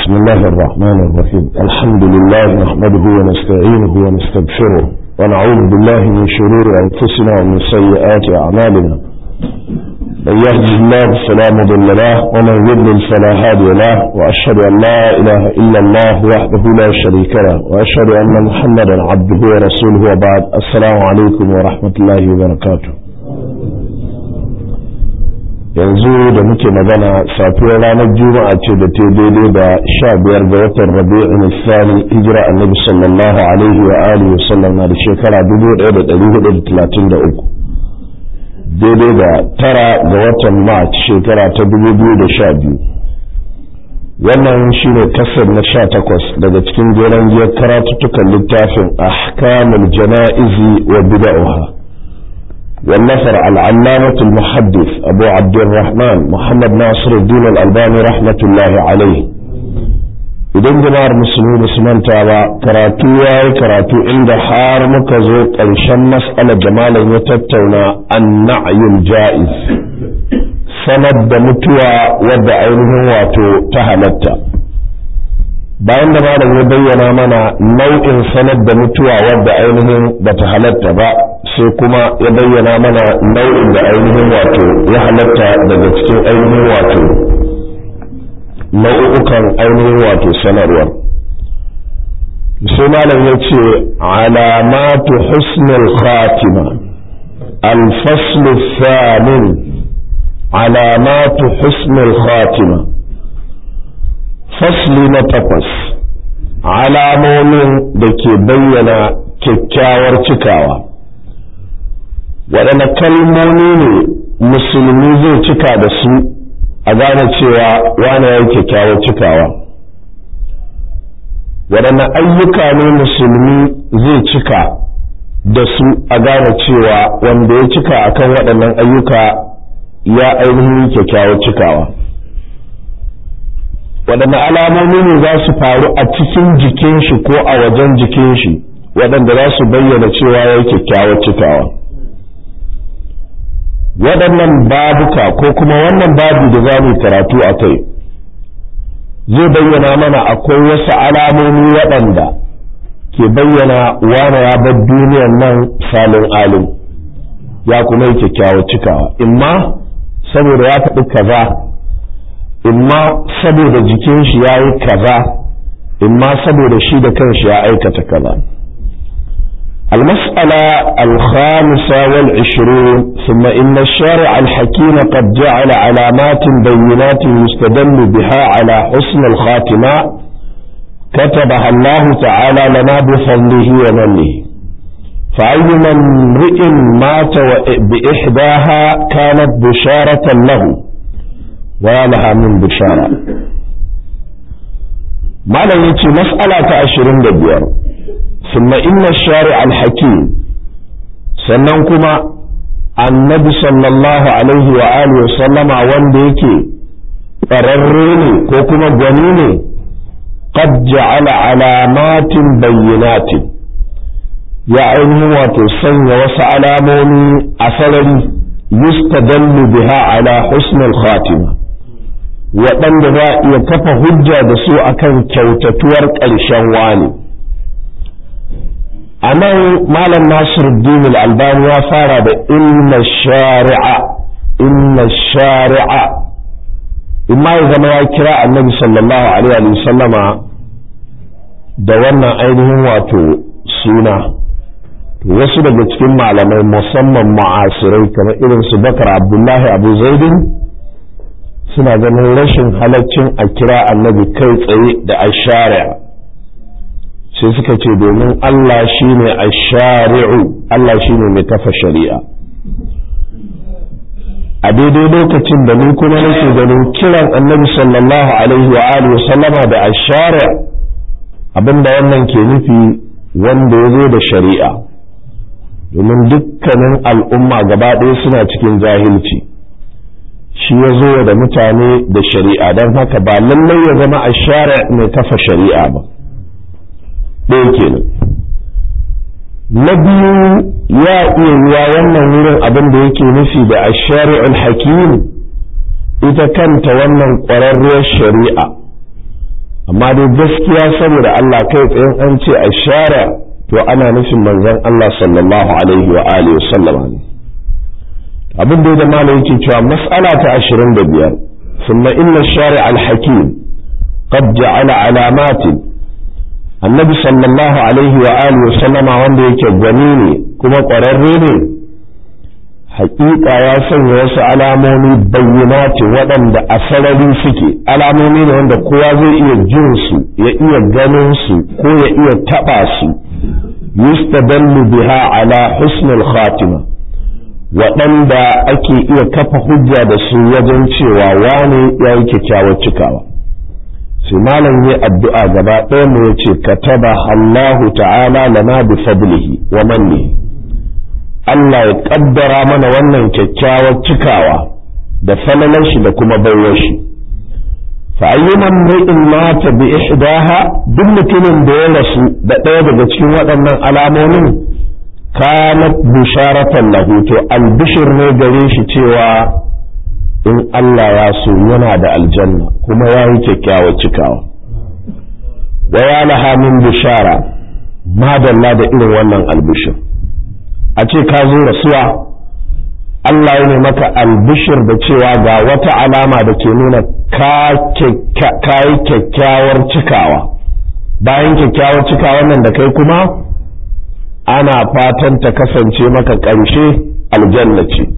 بسم الله الرحمن الرحيم الحمد لله نحمده ونستعينه ونستغفره ونعوذ بالله من شرور أنفسنا ومن سيئات أعمالنا من يهده الله فلا مضل له ومن يضلل فلا هادي له وأشهد أن لا إله إلا الله وحده لا شريك له وأشهد أن محمدا عبده ورسوله وبعد السلام عليكم ورحمة الله وبركاته yanzu da muke magana safiyar ranar juma'a ce da ta daidai da sha biyar ga watan rabi'in sani hijira annabi sallallahu alaihi wa alihi wa sallam na da shekara dubu ɗaya da ɗari hudu da talatin da uku daidai da tara ga watan march shekara ta dubu biyu da sha biyu wannan shine kasar na sha takwas daga cikin jeren giyar karatuttukan littafin ahkamul jana'izi wa bida'uha والنفر العلامة المحدث أبو عبد الرحمن محمد ناصر الدين الألباني رحمة الله عليه idan jama'ar musulmi da su manta ba karatu ya yi karatu inda har muka zo ƙarshen mas'alar da malam ya tattauna an na'ayul ja'iz sanar da mutuwa wadda ainihin wato ta halatta bayan da malam ya bayyana mana nau'in sanar da mutuwa wadda ainihin bata halatta ba sai kuma ya bayyana mana nau'in da ainihin wato ya halatta daga cikin ainihin wato nau'ukan ainihin wato sanarwar sai malam ya ce alamatu husnul khatima الفصل الثامن علامات حسن الخاتمة فصل نتقص alamomin da ke bayyana kyakkyawar cikawa waɗanne kalmomi ne musulmi zai cika da su a gane cewa wane ya yi kyakkyawar cikawa waɗanne ayyuka ne musulmi zai cika da su a gane cewa wanda ya cika akan waɗannan ayyuka ya ainihin kyakkyawar cikawa waɗanne alamomi ne za su faru a cikin jikin shi ko a wajen jikin shi waɗanda za su bayyana cewa ya yi kyakkyawar cikawa waɗannan babuka ko kuma wannan babu da za mu karatu a kai zai bayyana mana akwai wasu alamomi waɗanda ke bayyana wane ya bar duniyan nan salin alim ya kuma yi kyakkyawar cikawa imma saboda ya faɗi kaza imma saboda jikin shi ya yi kaza imma saboda shi da kanshi ya aikata kaza المسألة الخامسة والعشرون ثم إن الشارع الحكيم قد جعل علامات بينات يستدل بها على حسن الخاتمة كتبها الله تعالى لنا بفضله ومنه فأيما امرئ مات بإحداها كانت بشارة له ولها من بشارة ما يتي مسألة عشرين دبير ثم إن الشارع الحكيم سننكما النبي صلى الله عليه وآله وسلم ونديك قرريني كوكما جنيني قد جعل علامات بينات يا عينه وتسنى وسعلاموني أثرني يستدل بها على حسن الخاتمة waɗanda za a iya kafa hujja da su akan kyautatuwar ƙarshen wani a nan malam nasiruddin albani ya fara da inna shari'a inna shari'a in ma ya zama ya kira annabi sallallahu alaihi wa sallama da wannan ainihin wato suna wasu daga cikin malamai musamman ma'asirai kamar irin su bakar abdullahi abu zaidin suna ganin rashin halaccin a kira annabi kai tsaye da ashari'a sai suka ce domin Allah shine ashari'u Allah shine mai kafa shari'a a daidai lokacin da ni kuma nake ganin kiran annabi sallallahu alaihi wa alihi sallama da ashari'a abinda wannan ke nufi wanda ya zo da shari'a domin dukkanin al'umma gaba ɗaya suna cikin jahilci shi ya zo da mutane da shari'a don haka ba lallai ya zama a share mai kafa shari'a ba ɗaya kenan na biyu ya iya yiwa wannan wurin abin da yake nufi da a shari'ul hakim ita kanta wannan ƙwararriyar shari'a amma dai gaskiya saboda Allah kai tsayin an ce a share to ana nufin manzon Allah sallallahu alaihi wa alihi sallama ne abin da da malam yake cewa mas'ala ta 25 thumma inna shari' al-hakim qad ja'ala alamatin annabi sallallahu alaihi wa alihi sallama wanda yake gwani ne kuma ƙwararre ne haƙiƙa ya sanya wasu alamomi bayyana ce waɗanda a sarari suke alamomi ne wanda kowa zai iya jin su ya iya ganin su ko ya iya taɓa su yustadallu biha ala husnul khatima waɗanda ake iya kafa hujja da su wajen cewa wane ya yi kyakkyawar cikawa sai malam yi addu'a gaba ɗaya mu yace kataba Allahu ta'ala lana bi fadlihi wa mannihi Allah ya kaddara mana wannan kyakkyawar cikawa da falalar shi da kuma baiwar shi fa ayyuman mri'in mata bi ihdaha duk mutumin da ya rasu da ɗaya daga cikin waɗannan alamomin kanat bisharatan lahu to albishir ne gare shi cewa in Allah ya so yana da aljanna kuma ya yi kyakkyawar cikawa wa ya laha min bishara madalla da irin wannan albishir a ce ka zo rasuwa Allah ya ne maka albishir da cewa ga wata alama da ke nuna ka yi kyakkyawar cikawa bayan kyakkyawar cikawa nan da kai kuma ana fatan ta kasance maka ƙarshe aljanna ce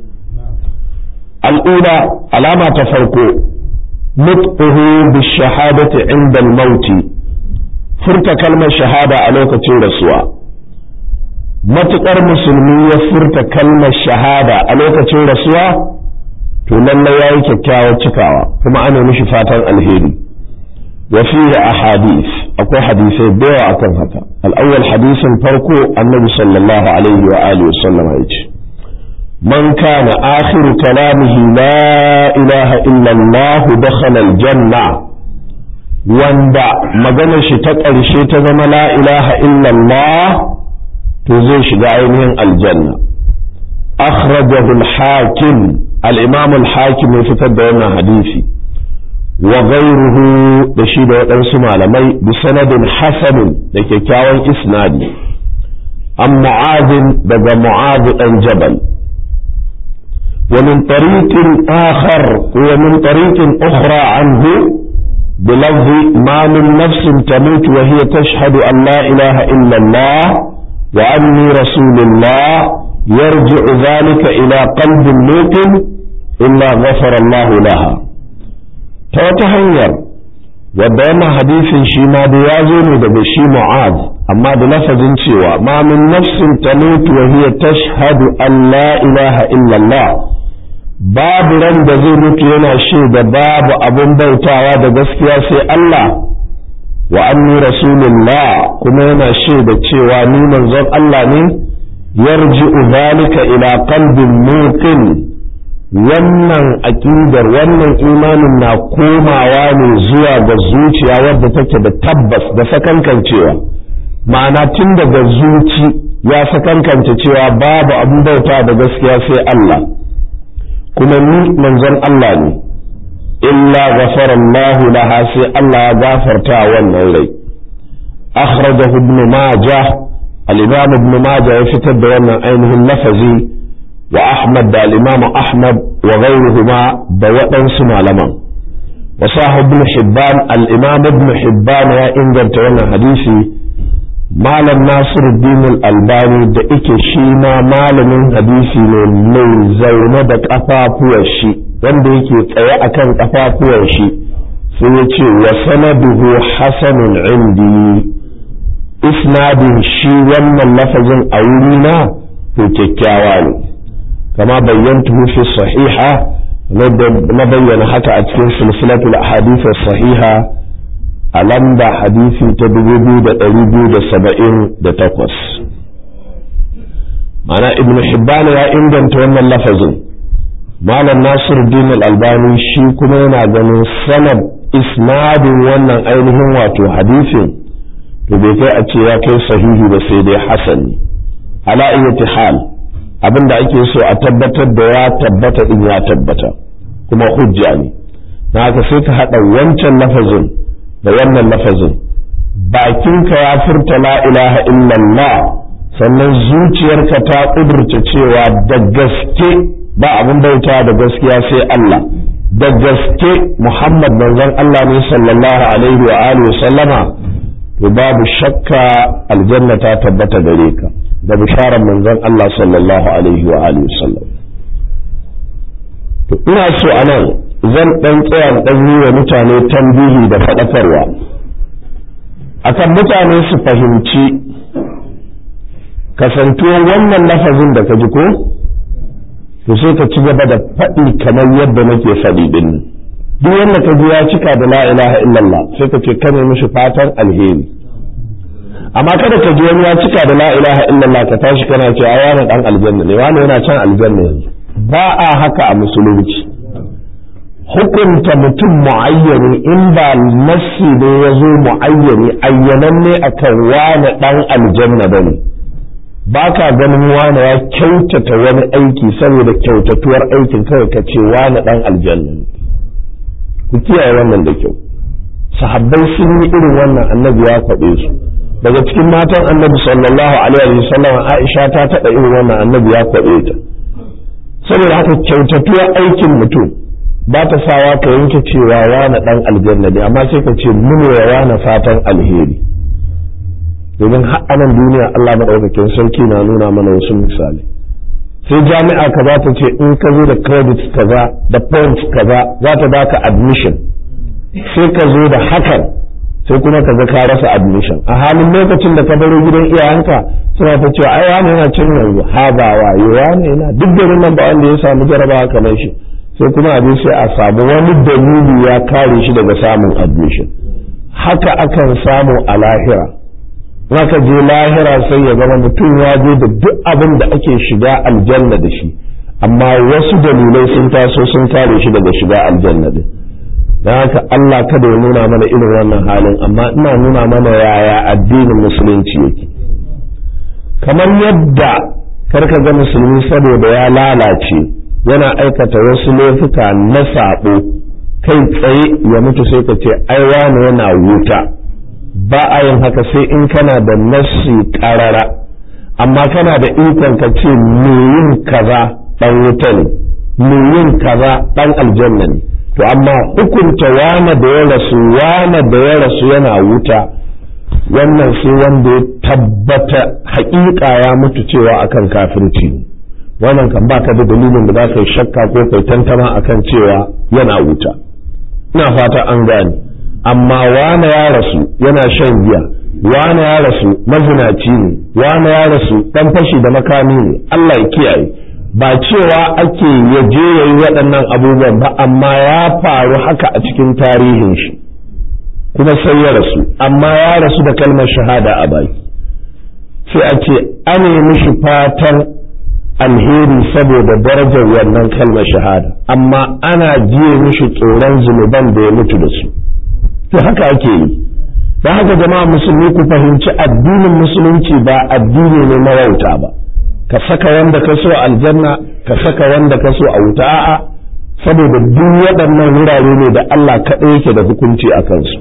al'ula alama ta farko nutquhu bishahadati inda al-mauti furta kalmar shahada a lokacin rasuwa matuƙar musulmi ya furta kalmar shahada a lokacin rasuwa to lallai ya yi kyakkyawar cikawa kuma ana mishi fatan alheri wa fihi ahadith akwai hadisai da yawa akan haka al-awwal hadisin farko annabi sallallahu alaihi wa alihi wasallam ya ce man kana akhiru kalamihi la ilaha illa Allah dakhala al-janna wanda maganar shi ta ƙarshe ta zama la ilaha illa Allah to zai shiga ainihin aljanna akhrajahu al-hakim al-imam al-hakim ya fitar da wannan hadisi wa ghayruhu da shi da waɗansu malamai bi sanadin hasanin da kyakkyawan isnadi an mu'adin daga mu'ad dan jabal ومن طريق آخر ومن طريق أخرى عنه بلفظ ما من نفس تموت وهي تشهد أن لا إله إلا الله وأني رسول الله يرجع ذلك إلى قلب موقن إلا غفر الله لها توتهنير وبين حديث شيما ديازون بشي معاذ أما بلفظ سوى ما من نفس تموت وهي تشهد أن لا إله إلا الله باب رند زي متينا شيء باب أبو بيتاوا da gaskiya sai Allah wa anni rasulullah kuma yana shaida cewa ni manzon Allah ne yarji'u zalika ila qalbin muqin wannan aqidar wannan imanin na komawa ne zuwa ga zuciya wadda take da tabbas da sakankancewa ma'ana tun daga zuci ya sakankance cewa babu abin bauta da gaskiya sai Allah kuma ni manzon Allah ne illa ghafara Allah laha sai Allah ya gafarta wannan rai akhrajahu ibn majah al-imam ibn majah ya fitar da wannan ainihin lafazi wa ahmad da al-imam ahmad wa ghayruhuma da waɗansu malaman wa sahib ibn hibban al-imam ibn hibban ya inganta wannan hadisi malam nasiruddin al-albani da ike shi ma malamin hadisi ne mai zaune da kafafuwar shi wanda yake tsaye akan kafafuwar shi sai ya ce wa sanaduhu hasanun indi isnadin shi wannan lafazin a wurina to kyakkyawa ne kama bayyantuhu fi sahiha na bayyana haka a cikin silsilatul ahadith sahiha a lamba hadisi ta dubu biyu da ɗari biyu da saba'in da takwas mana ibn hibbana ya inganta wannan lafazin malam nasir din albani shi kuma yana ganin sanad isnadin wannan ainihin wato hadisin to bai kai a ce ya kai sahihi ba sai dai hasani ala iyyati hal abinda ake so a tabbatar da ya tabbata din ya tabbata kuma hujja ne na haka sai ka haɗa wancan lafazin da wannan lafazin bakinka ya furta la ilaha illallah sannan zuciyarka ta ƙudurta cewa da gaske ba abin bauta da gaskiya sai Allah da gaske Muhammad manzon Allah ne sallallahu alaihi wa alihi sallama to babu shakka aljanna ta tabbata gare ka da bisharar manzon Allah sallallahu alaihi wa alihi sallam to ina so anan zan dan tsaya dan yi wa mutane tambihi da faɗakarwa akan mutane su fahimci kasantuwar wannan lafazin da ka ji ko to sai ka ci gaba da faɗi kamar yadda nake faɗi din duk wanda ka ji ya cika da la ilaha illallah sai ka ce ka ne mishi fatan alheri amma kada ka ji wani ya cika da la ilaha illallah ka tashi kana ce a wani dan aljanna ne wani yana can aljanna yanzu ba a haka a musulunci hukunta mutum mu'ayyani in ba nassi ne ya zo mu'ayyani ayyananne akan wani dan aljanna bane ba ka ganin wane ya kyautata wani aiki saboda kyautatuwar aikin kawai ka ce wane dan aljanna ku kiyaye wannan da kyau sahabbai sun yi irin wannan annabi ya faɗe su daga cikin matan annabi sallallahu alaihi wasallam Aisha ta taɓa irin wannan annabi ya faɗe ta saboda haka kyautatuwar aikin mutum ba ta sawa ka yanke cewa wane dan aljanna ne amma sai ka ce mun wa wane fatan alheri domin anan duniya Allah maɗaukakin sarki na nuna mana wasu misali sai jami'a ka za ta ce in ka zo da credit kaza da points kaza za ta baka admission sai ka zo da hakan sai kuma ka ga ka rasa admission a halin lokacin da ka baro gidan iyayenka suna ta cewa ai wani yana cin yanzu ha ba waye wani yana duk garin nan ba wanda ya samu jarabawa kamar shi sai kuma abin sai a samu wani dalili ya kare shi daga samun admission haka akan samu a lahira zaka je lahira sai ya zama mutum ya je da duk abin da ake shiga aljanna da shi amma wasu dalilai sun taso sun kare shi daga shiga aljanna din don haka Allah kada ya nuna mana irin wannan halin amma ina nuna mana yaya addinin musulunci yake kamar yadda karka ga musulmi saboda ya lalace yana aikata wasu laifuka na sabo kai tsaye ya mutu sai ka ce ai wani yana wuta ba a yin haka sai in kana da nassi karara amma kana da ikon ka ce me yin kaza dan wuta ne me yin kaza dan aljanna ne to amma hukunta wane da ya rasu wane da ya rasu yana wuta wannan sai wanda ya tabbata haƙiƙa ya mutu cewa akan kafirci wannan kan baka da dalilin da za ka yi shakka ko kai tantama akan cewa yana wuta ina fata an gane amma wane ya rasu yana shan giya wane ya rasu mazinaci ne wane ya rasu dan fashi da makami ne Allah ya kiyaye ba cewa ake ya je ya yi waɗannan abubuwan ba amma ya faru haka a cikin tarihin shi kuma sai ya rasu amma ya rasu da kalmar shahada a baki sai a ce an mishi fatan alheri saboda darajar wannan kalmar shahada amma ana jiye mishi tsoron zunuban da ya mutu da su to haka ake yi don haka jama'a musulmi ku fahimci addinin musulunci ba addini ne na wauta ba ka saka wanda ka so aljanna ka saka wanda ka so a wuta a'a saboda duk waɗannan wurare ne da Allah kaɗai yake da hukunci a kansu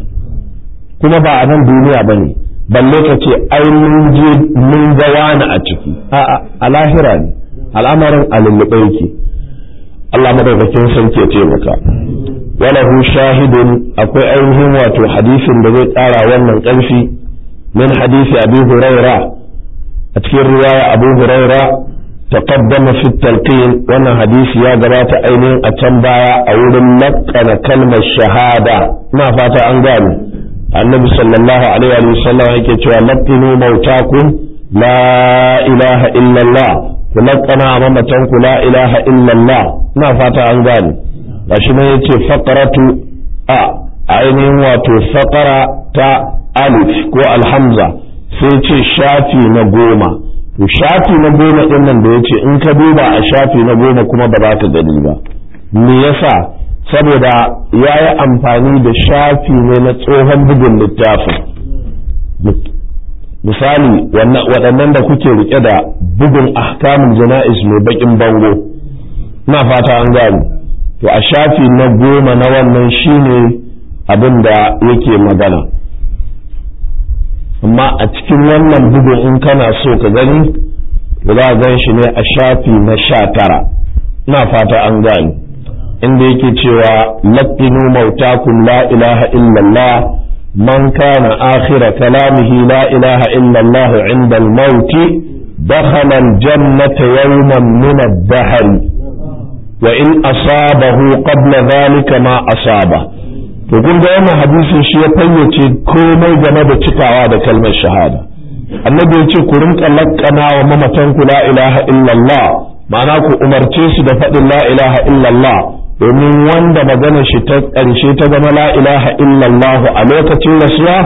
kuma ba a nan duniya ba ne balle ka ce ai mun je mun ga wani a ciki a'a a lahira ne al'amarin a lullube yake Allah madaukakin sarki ya taimaka walahu shahidun akwai ainihin wato hadisin da zai ƙara wannan ƙarfi min hadisi abi huraira a cikin riwaya abu huraira taqaddama fi talqin wannan hadisi ya gabata ainihin a can baya a wurin laƙana kalmar shahada ina fata an gane annabi sallallahu alaihi wa sallam yake cewa laqinu mautakum la ilaha illallah ku laƙana mamatanku la ilaha illallah ina fata an gane gashi ne yace faqaratu a ainihin wato faqara ta alif ko alhamza sai ce shafi na goma to shafi na goma din nan da yace in ka duba a shafi na goma kuma ba za ka gani ba me yasa saboda ya yi amfani da shafi ne na tsohon bugun littafin misali waɗannan da kuke rike da bugun ahkamin jana'is mai bakin bango na fata an gani to a shafi na goma na wannan shine abin da yake magana amma a cikin wannan bugun in kana so ka gani za a gan shi ne a shafi na sha tara ina fata an gani inda yake cewa laƙinu mautakum la ilaha illallah man kana akhira kalamihi la ilaha illallah inda al-mauti dakhala al-jannata yawman min ad-dahr wa in asabahu qabla dhalika ma asaba to kun ga wannan hadisin shi ya fayyace komai game da cikawa da kalmar shahada annabi ya ce ku rinka lakkana wa mamatan ku la ilaha illallah ma'ana ku umarce su da faɗin la ilaha illallah domin wanda magana shi ta ƙarshe ta zama la ilaha illallah a lokacin rasuwa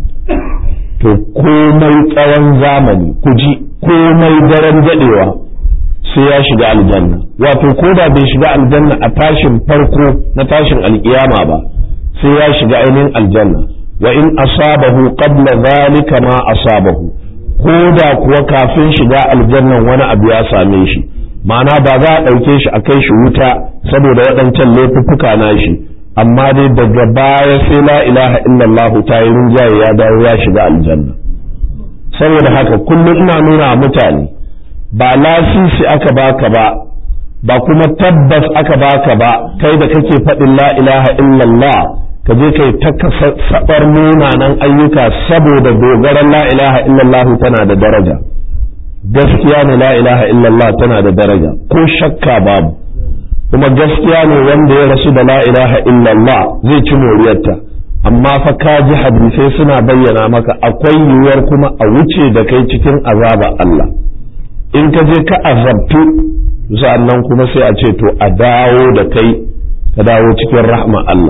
to komai tsawon zamani ku ji komai daren daɗewa sai ya shiga aljanna wato ko da bai shiga aljanna a tashin farko na tashin alkiyama ba sai ya shiga ainihin aljanna wa in asabahu qabla zalika ma asabahu ko da kuwa kafin shiga aljannan wani abu ya same shi ma'ana ba za a ɗauke shi a kai shi wuta saboda waɗancan laifuffuka na shi amma dai daga baya sai la ilaha illallah ta yi rinjaye ya dawo ya shiga aljanna saboda haka kullum ina nuna mutane ba lasisi aka baka ba ba kuma tabbas aka baka ba kai da kake faɗin la ilaha illallah ka je kai ta sabar munanan ayyuka saboda dogaran la ilaha illallah tana da daraja gaskiya ne la ilaha illallah tana da daraja ko shakka babu kuma gaskiya ne wanda ya rasu da la ilaha illallah zai ci moriyarta amma fa ka ji hadisai suna bayyana maka akwai yiwuwar kuma a wuce da kai cikin azaba Allah in ka je ka azabtu sa'annan kuma sai a ce to a dawo da kai ka dawo cikin rahma Allah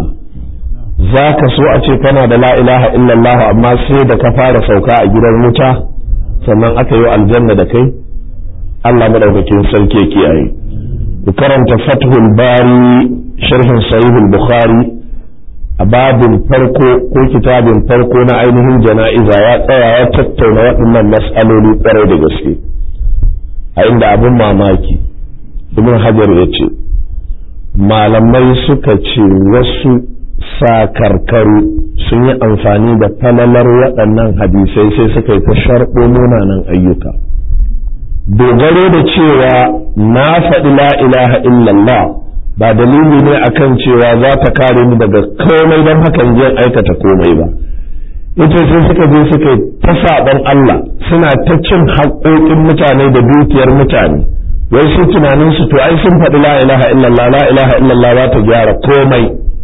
za ka so a ce kana da la ilaha illallah amma sai da ka fara sauka a gidan wuta sannan aka yi aljanna da kai Allah madaukakin sarki kiyaye ku karanta fathul bari sharhin sahihul bukhari a babin farko ko kitabin farko na ainihin jana'iza ya tsaya ya tattauna waɗannan mas'aloli kwarai da gaske a inda abin mamaki ibn hajar ya ce malamai suka ce wasu sakarkaru sun yi amfani da falalar waɗannan hadisai sai suka yi ta sharɓo munanan ayyuka dogaro da cewa na faɗi la ilaha illallah ba dalili ne akan cewa za ta kare ni daga komai don hakan jin aikata komai ba ita sai suka je suka yi ta saɓon Allah suna ta cin haƙoƙin mutane da dukiyar mutane wai su tunanin su to ai sun faɗi la ilaha illallah la ilaha illallah za ta gyara komai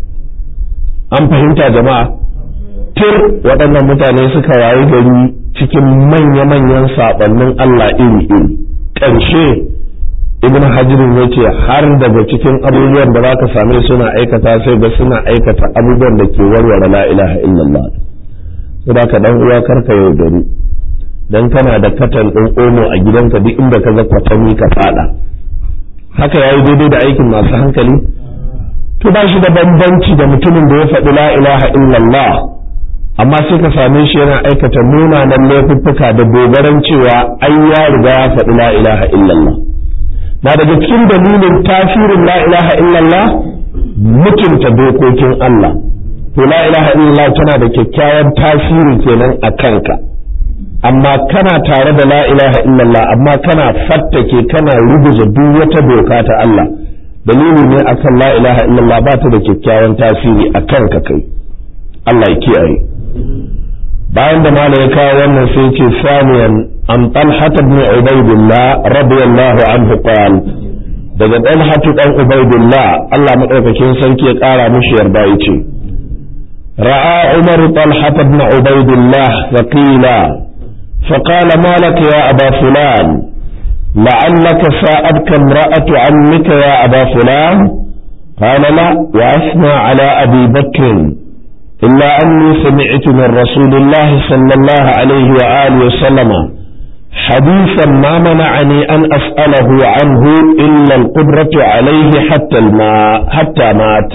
an fahimta jama'a tir waɗannan mutane suka wayi gari cikin manya-manyan saɓannin Allah iri-iri ƙarshe ibn hajirin ya ce har daga cikin abubuwan da za ka same suna aikata sai ga suna aikata abubuwan da ke warware la ilaha illallah sai ka dan uwa karka yau gari dan kana da katan ɗin omo a gidanka duk inda ka ga kwatanni ka fada haka yayi daidai da aikin masu hankali to ba shi da bambanci da mutumin da ya faɗi la ilaha illallah amma sai ka same shi yana aikata munanan laifuffuka da dogaran cewa ai ya riga ya faɗi la ilaha illallah na daga cikin dalilin tasirin la ilaha illallah mutunta dokokin Allah to la ilaha illallah tana da kyakkyawan tasiri kenan a kanka amma kana tare da la ilaha illallah amma kana fattake kana rubuza duk wata doka ta Allah dalili ne akan la ilaha illallah ba ta da kyakkyawan tasiri a kanka kai Allah ya kiyaye bayan da mala ya kawo wannan sai ce saniyan an talhat ibn ubaidillah radiyallahu anhu qala daga talhat dan ubaidillah Allah madaukakin sarki ya kara mishi yarda yace ra'a umar talhat ibn ubaidillah faqila فقال ما لك يا أبا فلان لعلك ساءتك امرأة عمك يا أبا فلان قال لا وأثنى على أبي بكر إلا أني سمعت من رسول الله صلى الله عليه وآله وسلم حديثا ما منعني أن أسأله عنه إلا القدرة عليه حتى الماء حتى مات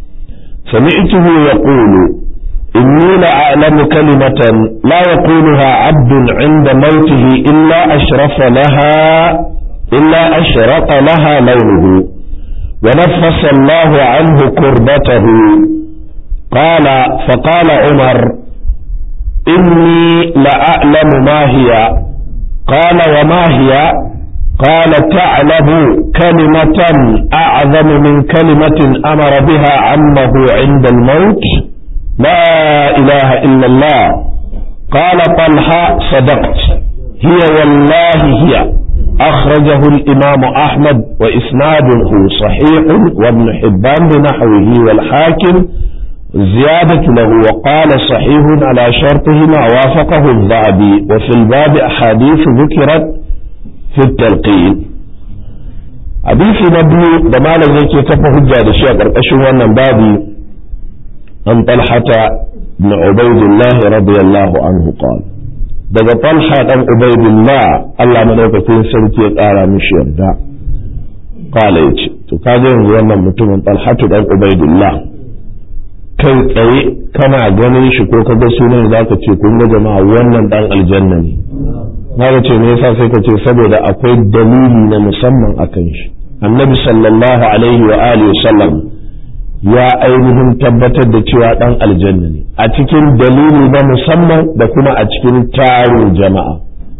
سمعته يقول إني لأعلم كلمة لا يقولها عبد عند موته إلا أشرف لها إلا أشرق لها لونه ونفس الله عنه كربته قال فقال عمر إني لأعلم ما هي قال وما هي قال تعلم كلمة أعظم من كلمة أمر بها عمه عند الموت لا إله إلا الله قال طلحة صدقت هي والله هي أخرجه الإمام أحمد وإسناده صحيح وابن حبان بنحوه والحاكم زيادة له وقال صحيح على شرطهما وافقه الذهبي وفي الباب أحاديث ذكرت في التلقين حديث نبي دمال ذيك كفى حجة لشيء قرقشوا أن بابي أن طلحة بن عبيد الله رضي الله عنه قال daga talha dan ubaidillah Allah madaukakin sarki ya ƙara mishi yarda qala yace to kaga yanzu wannan mutumin talhatu dan ubaidillah kai tsaye kana ganin shi ko kaga sunan zaka ce kun ga jama'a wannan dan aljanna ne na ce me yasa sai ka ce saboda akwai dalili na musamman akan shi annabi sallallahu alaihi wa alihi sallam ya ainihin tabbatar da cewa dan aljanna ne a cikin dalili na musamman da kuma a cikin tarin jama'a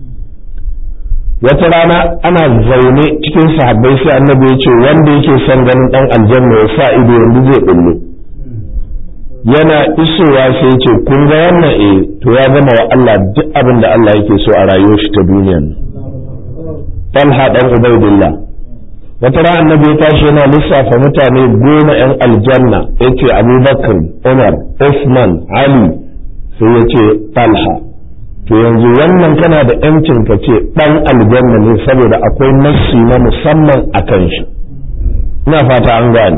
wata rana ana zaune cikin sahabbai sai annabi ya ce wanda yake son ganin dan aljanna ya sa ido yanzu zai bullo yana isowa sai ya ce kun ga wannan eh to ya gama wa Allah duk abin da Allah yake so a rayuwar shi ta duniyan Talha dan Ubaidillah wata ran annabi ya tashi yana lissafa mutane goma yan aljanna yace Abubakar Umar Usman Ali sai ya ce Talha to yanzu wannan kana da yancin ka ce dan aljanna ne saboda akwai nassi na musamman akan shi ina fata an gane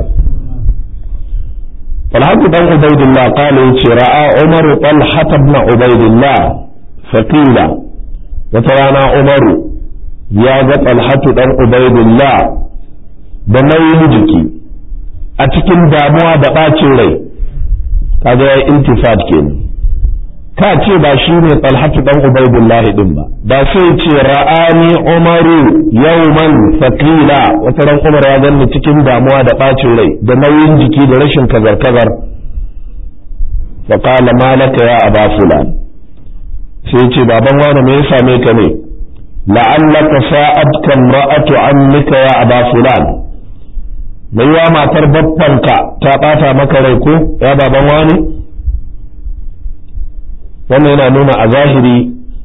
طلحة بن عبيد الله قال رأى عمر طلحة بن عبيد الله فقيل وترانا عمر يا طلحة بن عبيد الله da nauyin jiki a cikin damuwa da ɓacin rai kaga ya intifad kenan ka ce ba shi ne talhatu dan ubaidullahi din ba da sai ce ra'ani umaru yawman faqila wata ran umar ya ganni cikin damuwa da ɓacin rai da nauyin jiki da rashin kazar kazar fa qala malaka ya aba fulan sai ce baban wani me ya same ka ne la'allaka sa'atka imra'atu ammika ya aba fulan mai wa matar babbanka ta ɓata maka rai ko ya baban wani wannan yana nuna a zahiri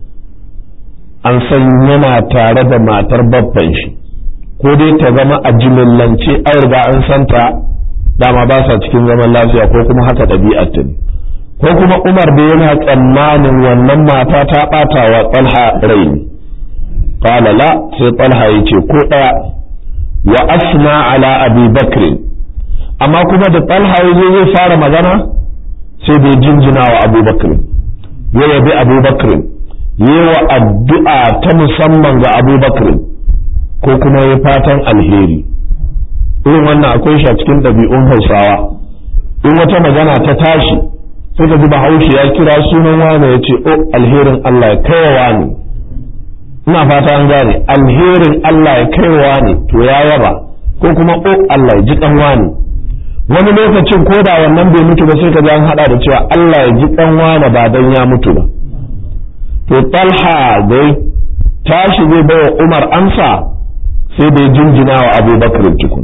an san yana tare da matar babban shi ko dai ta zama a jimillance an riga an santa dama ba sa cikin zaman lafiya ko kuma haka ɗabi'ar ta ne ko kuma umar da yana tsammanin wannan mata ta ɓata wa tsalha rai ne qala la sai tsalha ya ce ko ɗaya wa asna ala abi bakr amma kuma da talha yazo zai fara magana sai bai jinjina wa abu bakr ya yabi abu bakr yi wa addu'a ta musamman ga abu bakr ko kuma ya fatan alheri irin wannan akwai shi a cikin ɗabi'un hausawa in wata magana ta tashi sai ka ji bahaushe ya kira sunan wane ya ce o alherin Allah ya kai wa ne ina fata an gane alherin Allah ya kaiwa ne to ya yaba ko kuma o Allah ya ji dan wani wani lokacin ko da wannan bai mutu ba sai ka ji an hada da cewa Allah ya ji dan wani ba dan ya mutu ba to Talha dai tashi zai bawa Umar amsa sai da jinjina wa Abu Bakr tukun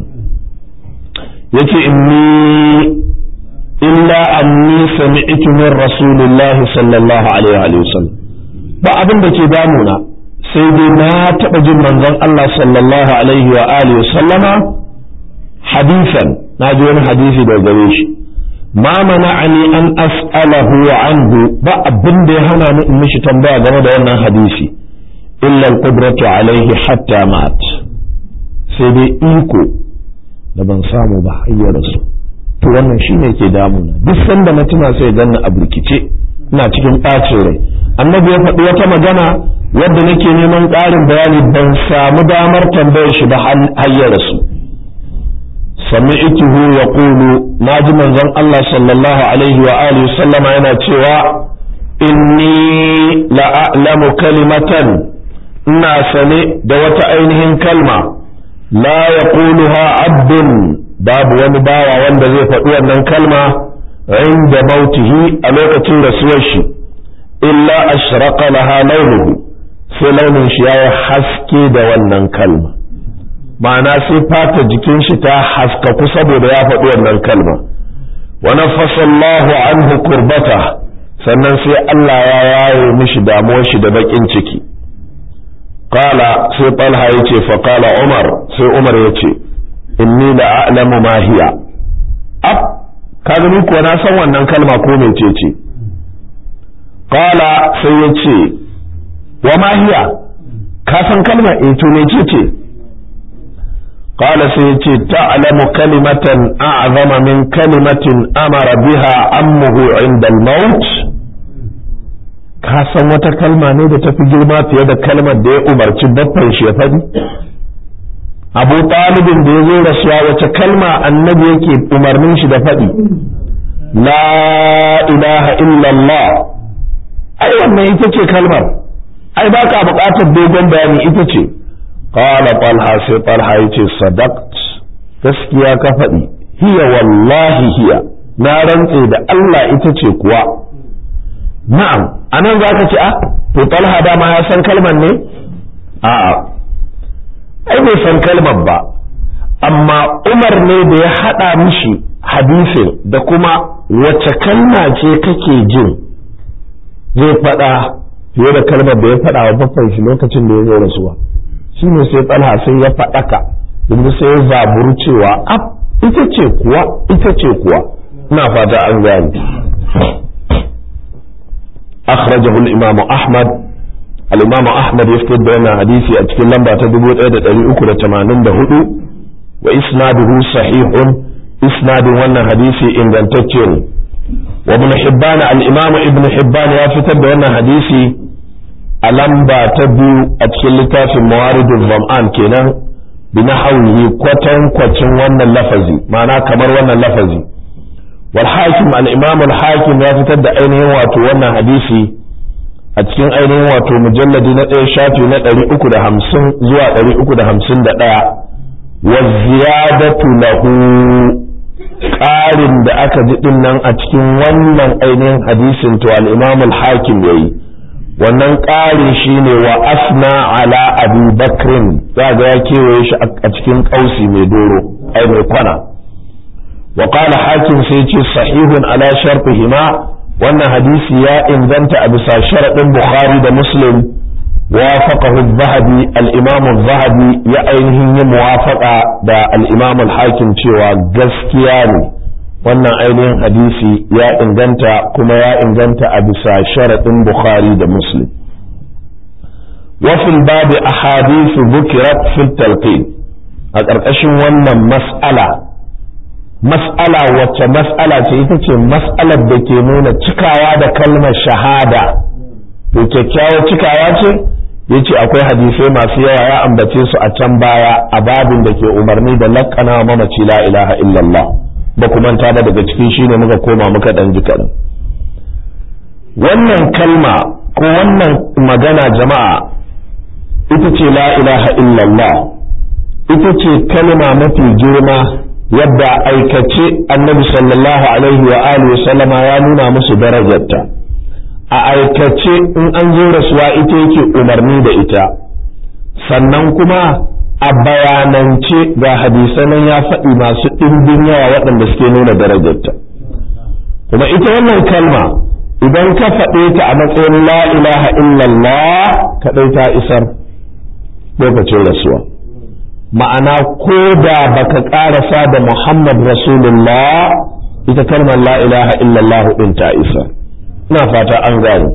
yace inni illa anni sami'tu min rasulillahi sallallahu alaihi wa sallam ba abin da ke damuna sai dai na taɓa jin manzon Allah sallallahu alaihi wa alihi sallama hadisan na ji wani hadisi daga gare shi ma mana'ani an as'alahu anhu ba abin da ya hana ni in mishi tambaya game da wannan hadisi illa al-qudratu alaihi hatta mat sai dai iko da ban samu ba har rasu to wannan shine ke damuna duk sanda na tuna sai ganna a burkice ina cikin ɓacin rai annabi ya faɗi wata magana wadda nake neman ƙarin bayani ban samu damar tambayar shi ba har ya rasu sami'tuhu yaqulu naji manzon Allah sallallahu alaihi wa alihi sallama yana cewa inni la'alamu kalimatan ina sane da wata ainihin kalma la yaquluha abdun babu wani bawa wanda zai faɗi wannan kalma inda mautihi a lokacin rasuwar shi illa ashraqa laha launuhu sai launin shi yayi haske da wannan kalma ma'ana sai fata jikin shi ta haskaku saboda ya faɗi wannan kalma wa nafasa Allahu anhu kurbata sannan sai Allah ya yaye mishi damuwar shi da bakin ciki qala sai Talha yace fa qala Umar sai Umar yace inni la a'lamu ma hiya ab kaga ni kuwa na san wannan kalma ko mecece qala sai yace wa ma hiya ka san kalma eh to mecece قال سيتي تعلم كلمة أعظم من كلمة أمر بها أمه عند الموت kasan wata kalma ne da tafi girma fiye da kalmar da ya umarci baffan shi ya faɗi abu talibin da ya zo rasuwa wace kalma annabi yake umarnin shi da faɗi la ilaha illallah ai wannan ita ce kalmar ai ba ka buƙatar dogon bayani ita ce qala talha sai talha yace sadaqt gaskiya ka faɗi hiya wallahi hiya na rantse da Allah ita ce kuwa na'am anan zaka ce a to talha dama ya san kalmar ne a'a ai bai san kalmar ba amma Umar ne da ya haɗa mishi hadisin da kuma wace kalma ce kake jin zai faɗa fiye da kalmar da ya faɗa wa baffan shi lokacin da ya zo rasuwa shine sai talha sai ya faɗaka yanzu sai ya zaburu cewa ab ita ce kuwa ita ce kuwa ina fata an gane akhrajahu al-imam ahmad al-imam ahmad ya fitar da wannan hadisi a cikin lamba ta 1384 wa isnaduhu sahihun isnadin wannan hadisi ingantacce ne wa ibn hibban al-imam ibn hibban ya fitar da wannan hadisi a lamba ta biyu a cikin littafin mawaridul zam'an kenan bi nahwihi kwatan kwacin wannan lafazi ma'ana kamar wannan lafazi wal hakim al imam al hakim ya fitar da ainihin wato wannan hadisi a cikin ainihin wato mujalladi na ɗaya shafi na ɗari uku da hamsin zuwa ɗari uku da hamsin da ɗaya wa ziyadatu lahu ƙarin da aka ji ɗin nan a cikin wannan ainihin hadisin to al imam al hakim yayi wannan ƙarin shi ne wa asna ala abu bakrin za ga ya kewaye shi a cikin ƙausi mai doro ai mai kwana wa qala hakim sai ce sahihun ala sharfihima wannan hadisi ya inganta a bisa sharaɗin bukhari da muslim wafaqahu zahabi al-imam zahabi ya ainihin yi muwafaqa da al-imam al-hakim cewa gaskiya ne wannan ainihin hadisi ya inganta kuma ya inganta a bisa sharaɗin bukhari da muslim wafin babu ahadithu bukirat fil talqin a ƙarƙashin wannan mas'ala mas'ala wacce mas'ala ce ita ce mas'alar da ke nuna cikawa da kalmar shahada to kyakkyawar cikawa ce ya ce akwai hadisai masu yawa ya ambace su a can baya a babin da ke umarni da laƙana mamaci la ilaha illallah ba ku manta ba daga cikin shine muka koma muka dan ji kaɗan wannan kalma ko wannan magana jama'a ita ce la ilaha illallah ita ce kalma mafi girma yadda aikace annabi sallallahu alaihi wa alihi sallama ya nuna musu darajarta a aikace in an zo rasuwa ita yake umarni da ita sannan kuma a bayanance ga hadisanan ya faɗi masu ɗimbin yawa waɗanda suke nuna darajarta kuma ita wannan kalma idan ka faɗe ta a matsayin la ilaha illallah kaɗai ta isar lokacin rasuwa ma'ana ko da baka ƙarasa da muhammad rasulullah ita kalmar la ilaha illallah ɗin ta isar ina fata an gane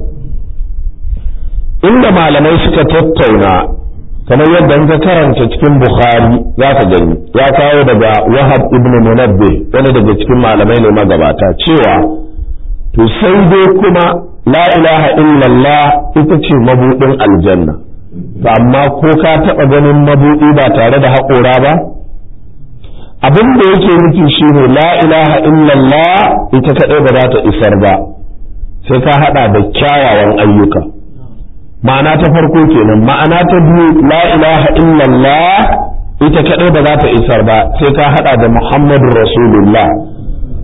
inda malamai suka tattauna kamar yadda ka karanta cikin bukhari za ka gani ya kawo daga wahab ibn munabbe wani daga cikin malamai ne magabata cewa to sai dai kuma la ilaha illallah ita ce mabudin aljanna amma ko ka taɓa ganin mabudi ba tare da haƙora ba abin da yake nufi shine la ilaha illallah ita kaɗai ba za ta isar ba sai ka haɗa da kyawawan ayyuka ma'ana ta farko kenan ma'ana ta biyu la ilaha illallah ita kadai ba za ta isar ba sai ka hada da muhammadu rasulullah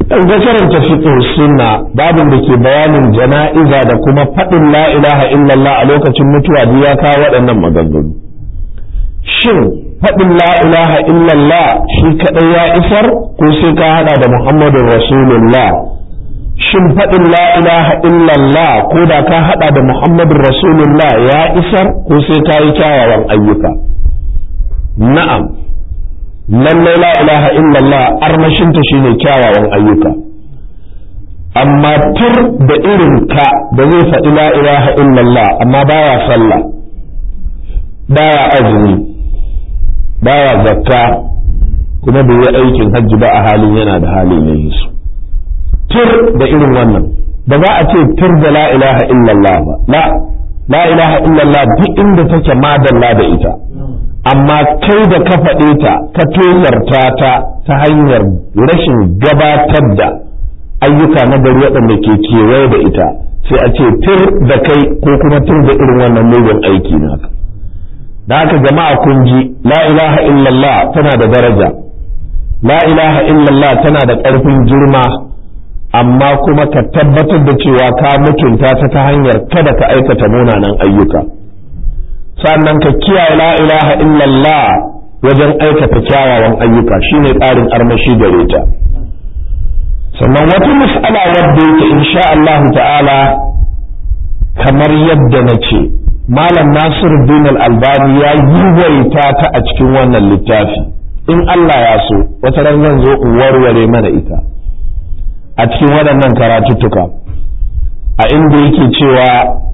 in ga karanta fiqh sunna babin da ke bayanin jana'iza da kuma faɗin la ilaha illallah a lokacin mutuwa duk ya kawo waɗannan maganganu shin faɗin la ilaha illallah shi kaɗai ya isar ko sai ka haɗa da muhammadun rasulullah shin faɗin la ilaha illallah ko da ka haɗa da muhammadun rasulullah ya isar ko sai ka yi kyawawan ayyuka na'am lallai la ilaha illallah armashinta shine kyawawan ayyuka amma tur da irin ka da zai faɗi la ilaha illallah amma baya sallah baya azumi baya zakka kuma bai yi aikin hajji ba a halin yana da hali na yi su tur da irin wannan ba za a ce tur da la ilaha illallah ba la la ilaha illallah duk inda take madalla da ita amma kai da ka faɗe ta ka tozarta ta ta hanyar rashin gabatar da ayyuka na gari waɗanda ke kewaye da ita sai a ce tur da kai ko kuma tur da irin wannan mugun aiki naka da haka jama'a kun ji la ilaha illallah tana da daraja la ilaha illallah tana da ƙarfin girma amma kuma ka tabbatar da cewa ka mutunta ta ta hanyar kada ka aikata munanan ayyuka sannan ka kiyaye la ilaha illallah wajen aikata kyawawan ayyuka shine tsarin armashi gare ta sannan wata mas'ala wadda yake insha Allah ta'ala kamar yadda na ce malam Nasiruddin al-Albani ya yiwaita ta a cikin wannan littafi in Allah ya so wata ran zan zo in warware mana ita a cikin waɗannan karatuttuka a inda yake cewa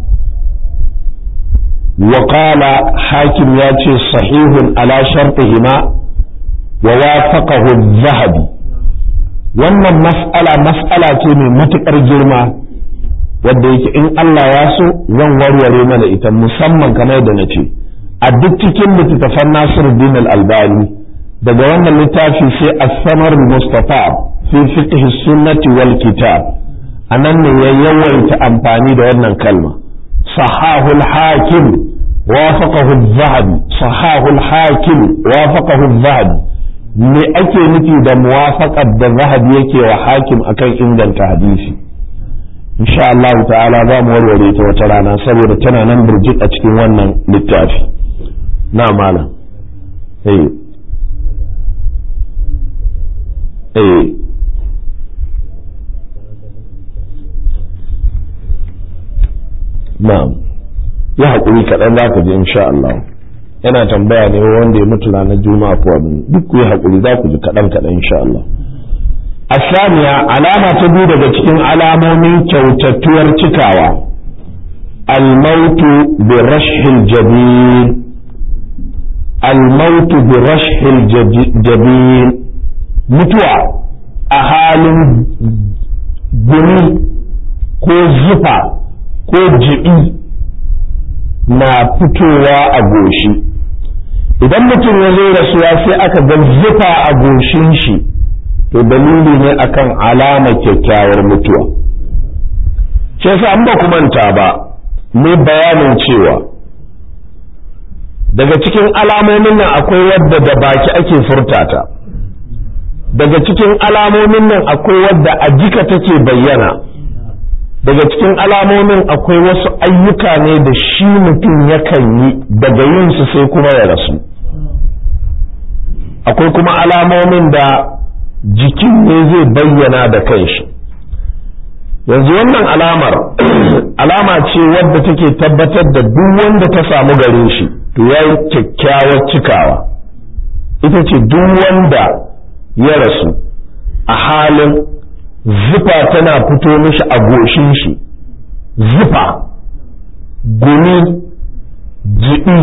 وقال حاكم ياتي صحيح على شرطهما ووافقه الذهبي wannan mas'ala mas'ala ce mai matuƙar girma wadda yake in Allah ya so zan warware mana ita musamman kamar da na ce a duk cikin littattafan Nasiruddin al-Albani daga wannan littafi sai as-samar mustafa fi fiqh sunnati wal kitab anan ne ya yawaita amfani da wannan kalma صحاه الحاكم وافقه الذهبي صحاه الحاكم وافقه الذهبي me ake nufi da muwafaqar da zahabi yake wa hakim akan inganta hadisi insha Allah ta'ala za mu warware ta wata rana saboda tana nan burjik a cikin wannan littafi na malam eh eh na'am ya haƙuri kaɗan za ka ji insha Allah yana tambaya ne wanda ya mutu ranar juma'a ko abin duk ku yi haƙuri za ku ji kaɗan kaɗan insha Allah asaniya alama ta biyu daga cikin alamomin kyautattuwar cikawa almautu bi rashhil jabin almautu bi rashhil jabin mutuwa a halin gumi ko zufa ko jibi na fitowa a goshi idan mutum ya zo rasuwa sai aka ga zufa a goshin shi to dalili ne akan alama kyakkyawar mutuwa shi yasa an ba ku manta ba ne bayanin cewa daga cikin alamomin nan akwai wadda da baki ake furtata daga cikin alamomin nan akwai wadda a jika take bayyana daga cikin alamomin akwai wasu ayyuka ne da shi mutum yakan yi daga yin su sai kuma ya rasu akwai kuma alamomin da jikin ne zai bayyana da kanshi yanzu wannan alamar alama ce wadda take tabbatar da duk wanda ta samu gare shi to ya yi kyakkyawar cikawa ita ce duk wanda ya rasu a halin zufa tana fito mishi a goshin shi zufa gumi jiɗi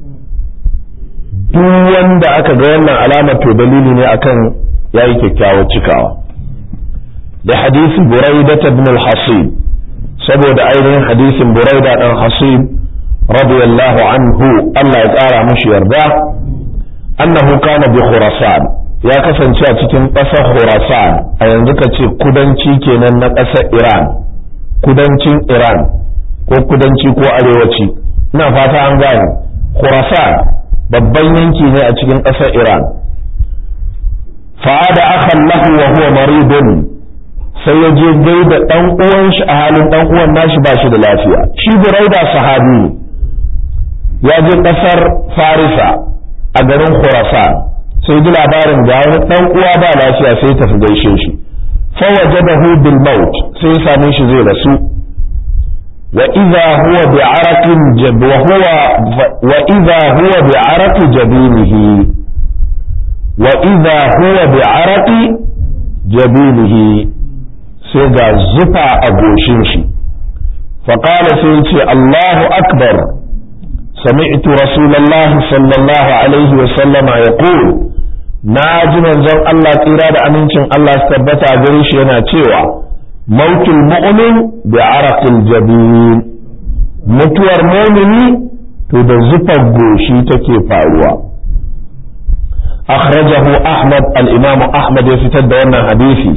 duk wanda aka ga wannan alamar to dalili ne akan ya yi kyakkyawar cikawa da hadisin buraida ibn al-hasib saboda ainihin hadisin buraida dan hasib radiyallahu anhu Allah ya ƙara mishi yarda annahu kana bi khurasan ya kasance a cikin ƙasar Khurasan a yanzu ka ce kudanci kenan na ƙasar Iran kudancin Iran ko kudanci ko arewaci ina fata an gane Khurasan babban yanki ne a cikin ƙasar Iran fa'ada akhan lahu wa huwa maridun sai ya je gaida ɗan uwan shi a halin ɗan uwan nashi ba shi da lafiya shi buraida sahabi ne ya je ƙasar farisa a garin khurasan sai ji labarin ga wani ɗan uwa ba lafiya sai tafi gaishe shi fa wajadahu bil maut sai ya same shi zai rasu wa idza huwa bi araqin jab wa huwa wa idza huwa bi araqi jabinihi wa idza huwa bi araqi jabinihi sai ga zufa a goshin shi faƙala sai ce Allahu akbar sami'tu rasulallahi sallallahu alaihi wa sallama ya na ji manzon Allah tsira da amincin Allah su tabbata gare shi yana cewa mautul mu'min bi araqil jabin mutuwar mu'mini to da zufar goshi take faruwa akhrajahu ahmad al-imam ahmad ya fitar da wannan hadisi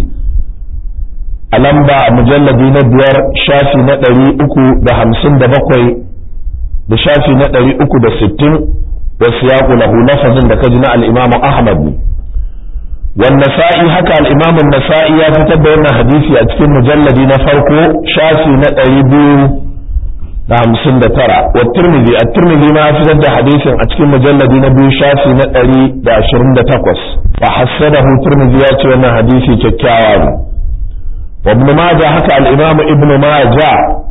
a lamba a mujalladi na biyar shafi na ɗari uku da hamsin da bakwai da shafi na ɗari uku da sittin da siyaku lahu lafazin da kaji na al'imamu ahmad ne wan nasa'i haka al'imamun nasa'i ya fitar da wannan hadisi a cikin mujalladi na farko shafi na ɗari biyu da hamsin da tara wa turmizi a turmizi ma ya fitar da hadisin a cikin mujalladi na biyu shafi na ɗari da ashirin da takwas wa hassanahu turmizi ya ce wannan hadisi kyakkyawa ne وابن ماجه حكى الإمام ابن ماجه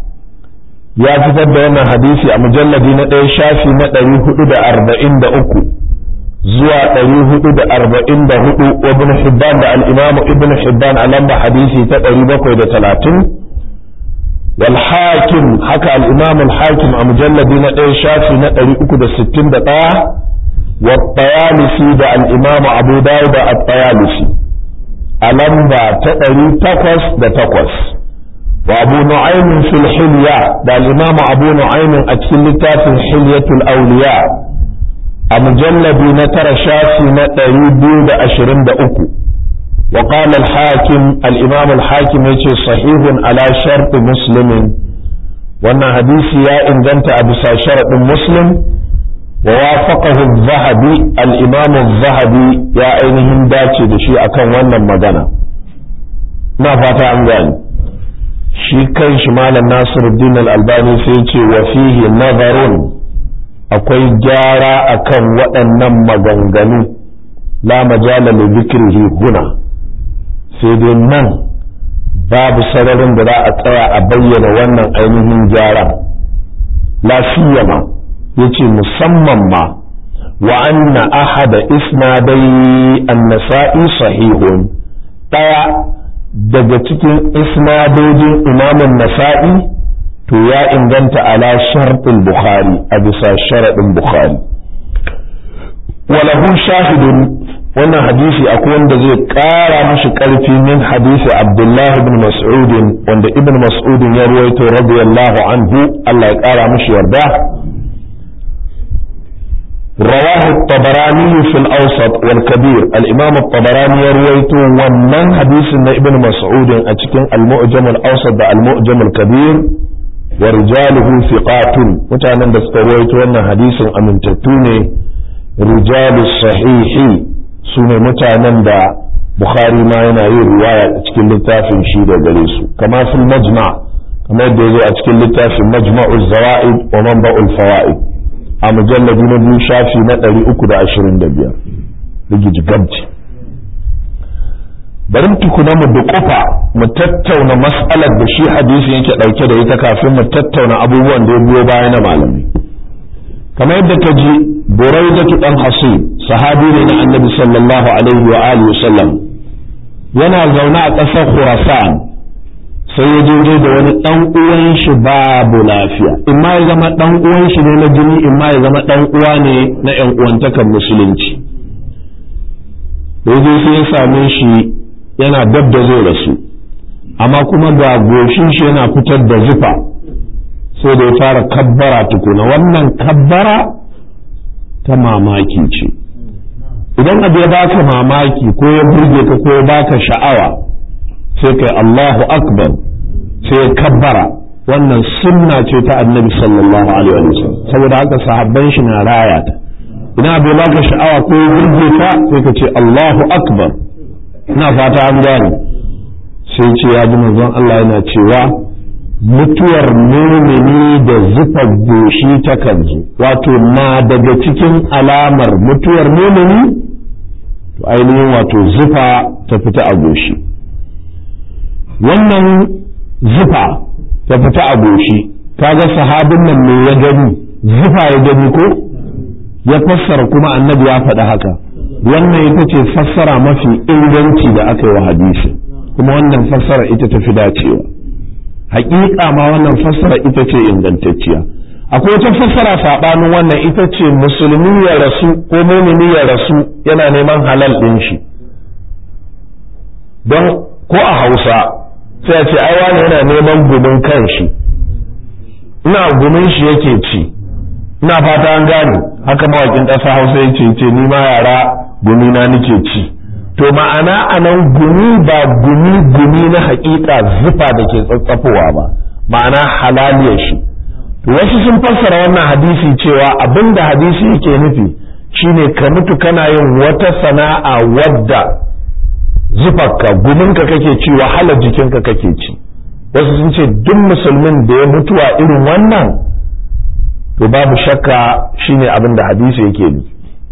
يا فتر وانا حديثي مجلد ندي شافي ندري هدو أربعين دا أكو زوا دري هدو أربعين دا هدو وابن حبان دا الإمام ابن حبان على حديثي تدري بكو دا ثلاثين والحاكم حكى الإمام الحاكم مجلد ندي شافي ندري أكو دا ستين دا والطيالسي دا الإمام أبو داود الطيالسي a lamba ta ɗari takwas da takwas wa abu nu'aymin fil hilya da al-imam abu nu'aymin a cikin littafin hilyatul awliya a mujallabi na tara shafi na ɗari biyu da ashirin da uku wa qala al-hakim al-imam al-hakim yace sahihun ala shart muslimin wannan hadisi ya inganta a bisa sharadin muslim ووافقه الذهبي الإمام الذهبي يا أينهم داتي دشي أكن wannan magana na fata an gani shi kan shi malam Nasiruddin Al-Albani sai ce wa fihi nazarun akwai gyara akan waɗannan maganganu la majala li dhikrihi huna sai dai nan babu sararin da za a tsaya a bayyana wannan ainihin gyara la siyama yace musamman ma wa anna ahada isnadai an-nasa'i sahihun daya daga cikin isnadojin imamun nasa'i to ya inganta ala sharɗin bukhari a bisa sharaɗin bukhari walahu shahidun wannan hadisi akwai wanda zai ƙara mashi ƙarfi min hadisi abdullahi ibn mas'udin wanda ibn mas'udin ya ruwaito radiyallahu anhu Allah ya ƙara mashi yarda رواه الطبراني في الأوسط والكبير الإمام الطبراني يرويته ومن حديث ابن مسعود أتكن المؤجم الأوسط المؤجم الكبير ورجاله ثقات متعنا دسترويته أن حديث أمن تتوني رجال الصحيح سنة متعنا دا بخاري ما ينعي رواية أتكن لتافن شيدا جليسو كما في المجمع كما يدعو أتكن لتافن مجمع الزوائد ومنبع الفوائد a mujalladi na biyu shafi na ɗari uku da ashirin da biyar rigiji gamci bari tukuna mu duƙufa mu tattauna mas'alar da shi hadisin yake ɗauke da ita kafin mu tattauna abubuwan da ya biyo baya na malamai kamar yadda ka ji buraidatu dan hasib sahabi ne na annabi sallallahu alaihi wa alihi sallam yana zaune a ƙasar khurasan sai ya je da wani ɗan uwan shi babu lafiya in ma ya zama ɗan uwan shi ne na jini in ma ya zama ɗan uwa ne na ƴan uwantakan musulunci sai sai ya same shi yana dab da zai rasu amma kuma ga goshin shi yana fitar da zufa sai da ya fara kabbara tukuna wannan kabbara ta mamaki ce idan abu ya baka mamaki ko ya burge ka ko ya baka sha'awa sai kai Allahu akbar sai ya kabbara wannan sunna ce ta annabi sallallahu alaihi wa sallam saboda haka sahabban shi na raya ta idan abu ya baka sha'awa ko ya burge ka sai ka ce Allahu akbar ina fata an gane sai ce ya ji manzon Allah yana cewa mutuwar mumini da zufa goshi takan zo wato na daga cikin alamar mutuwar mumini to ainihin wato zufa ta fita a goshi wannan zufa ta fita a goshi kaga sahabin nan me ya gani zufa ya gani ko ya fassara kuma annabi ya faɗi haka wannan ita ce fassara mafi inganci da aka yi wa hadisi kuma wannan fassara ita ta fi dacewa haƙiƙa ma wannan fassara ita ce ingantacciya akwai wata fassara saɓanin wannan ita ce musulmi ya rasu ko mumini ya rasu yana neman halal ɗin shi don ko a hausa sai a ce ai wani yana neman gumin kan shi ina gumin shi yake ci ina fata an gane haka mawakin ƙasa hausa ya ce ce ni ma yara gumi na nake ci to ma'ana a nan gumi ba gumi gumi na haƙiƙa zufa da ke tsatsafowa ba ma'ana halaliyar shi to wasu sun fassara wannan hadisi cewa abin da hadisi yake nufi shine ka mutu kana yin wata sana'a wadda zufarka guminka kake ci wahalar jikinka kake ci wasu sun ce duk musulmin da ya mutuwa irin wannan to babu shakka shine abin da hadisi yake bi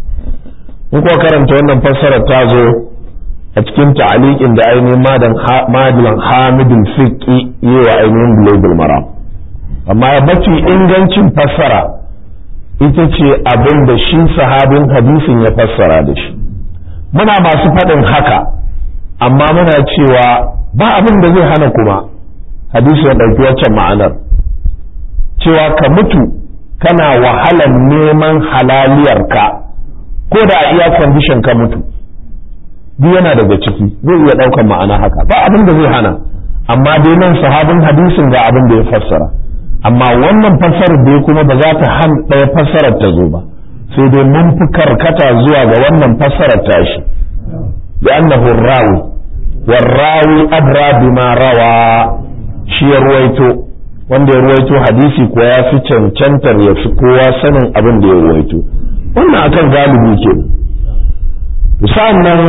in kuwa karanta wannan fassarar ta zo a cikin ta'aliqin da ainihin madan madilan hamidin fiqi yi wa ainihin global maram amma mafi ingancin fassara ita ce abin da shi sahabin hadisin ya fassara da shi muna masu faɗin haka amma muna cewa ba abin da zai hana kuma hadisi ya ɗauki waccan ma'anar cewa ka mutu kana wahalar neman halaliyarka ko da a iya kwandishin ka mutu duk yana daga ciki zai iya ɗaukar ma'ana haka ba abin da zai hana amma dai nan sahabin hadisin ga abin da ya fassara amma wannan fassarar dai kuma ba za ta han ɗaya fassarar ta zo ba sai dai mun fi karkata zuwa ga wannan fassarar tashi da annahu rawi warrawi adra bima rawa shi ya ruwaito wanda ya ruwaito hadisi ko ya fi cancantar ya fi kowa sanin abin da ya ruwaito wannan akan galibi ke sa'an nan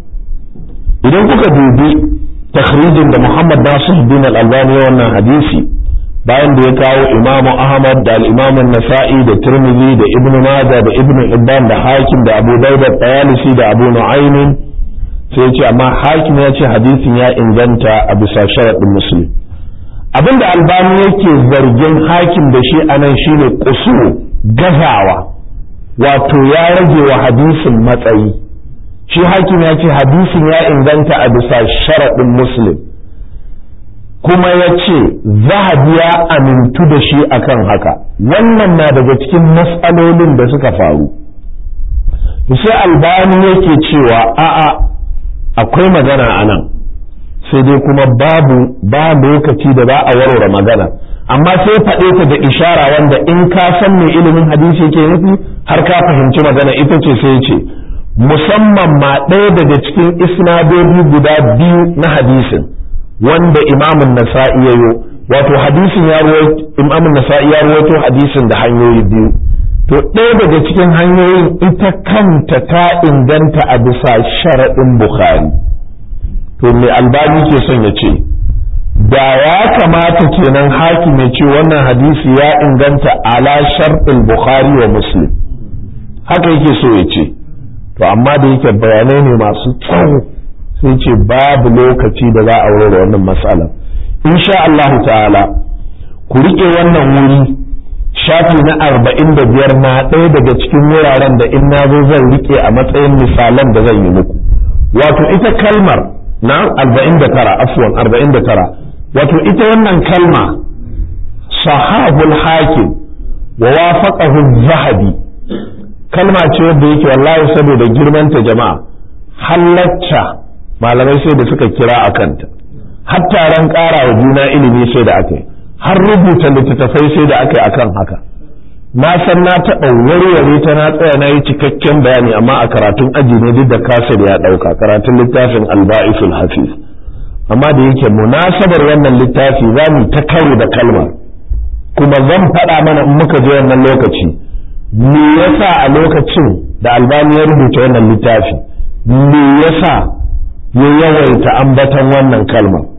idan kuka dubi takhrijin da Muhammad Nasir bin al-Albani wannan hadisi bayan da ya kawo Imam Ahmad da al-Imam Nasa'i da Tirmidhi da Ibn Majah da Ibn Hibban da Hakim da Abu Dawud da Tayalisi da Abu Nu'aym sai ce amma Hakim ya ce hadisin ya inganta a bisa sharadin Muslim abinda Albani yake zargin Hakim da shi anan shine kusur gazawa wato ya rage wa hadisin matsayi shi hakim ya ce hadisin ya inganta a bisa sharaɗin muslim kuma ya ce zahabi ya amintu da shi akan haka wannan na daga cikin matsalolin da suka faru sai albani yake cewa a'a akwai magana a nan sai dai kuma babu ba lokaci da za a warware magana amma sai faɗe ta da ishara wanda in ka san me ilimin hadisi ke nufi har ka fahimci magana ita ce sai ce musamman ma ɗaya daga cikin isnadodi guda biyu na hadisin wanda imamun nasa'i ya yo wato hadisin ya imamun nasa'i ya rawaito hadisin da hanyoyi biyu to ɗaya daga cikin hanyoyin ita kanta ta inganta a bisa sharaɗin bukhari to me albani ke son ya ce da ya kamata kenan hakim ya ce wannan hadisi ya inganta ala sharɗin bukhari wa muslim haka yake so ya ce to amma da yake bayanai ne masu tsawo sai ce babu lokaci da za a aurora wannan matsalar insha Allah ta'ala ku rike wannan wuri shafi na arba'in da biyar na ɗaya daga cikin wuraren da in na zo zan rike a matsayin misalan da zan yi muku wato ita kalmar na arba'in da tara afwan arba'in da tara wato ita wannan kalma sahabul hakim wa wafaqahu zahabi kalma ce wadda yake wallahi saboda girmanta jama'a halatta malamai sai da suka kira a kanta har taron ƙara wa juna ilimi sai da aka yi har rubuta littattafai sai da aka yi akan haka na san na taɓa warware ta na tsaya na yi cikakken bayani amma a karatun aji ne duk da kasir ya ɗauka karatun littafin alba'isul hafiz amma da yake munasabar wannan littafi za mu ta karo da kalmar kuma zan faɗa mana in muka je wannan lokaci me yasa a lokacin da albani ya rubuta wannan littafi me yasa ya yawaita ambaton wannan kalma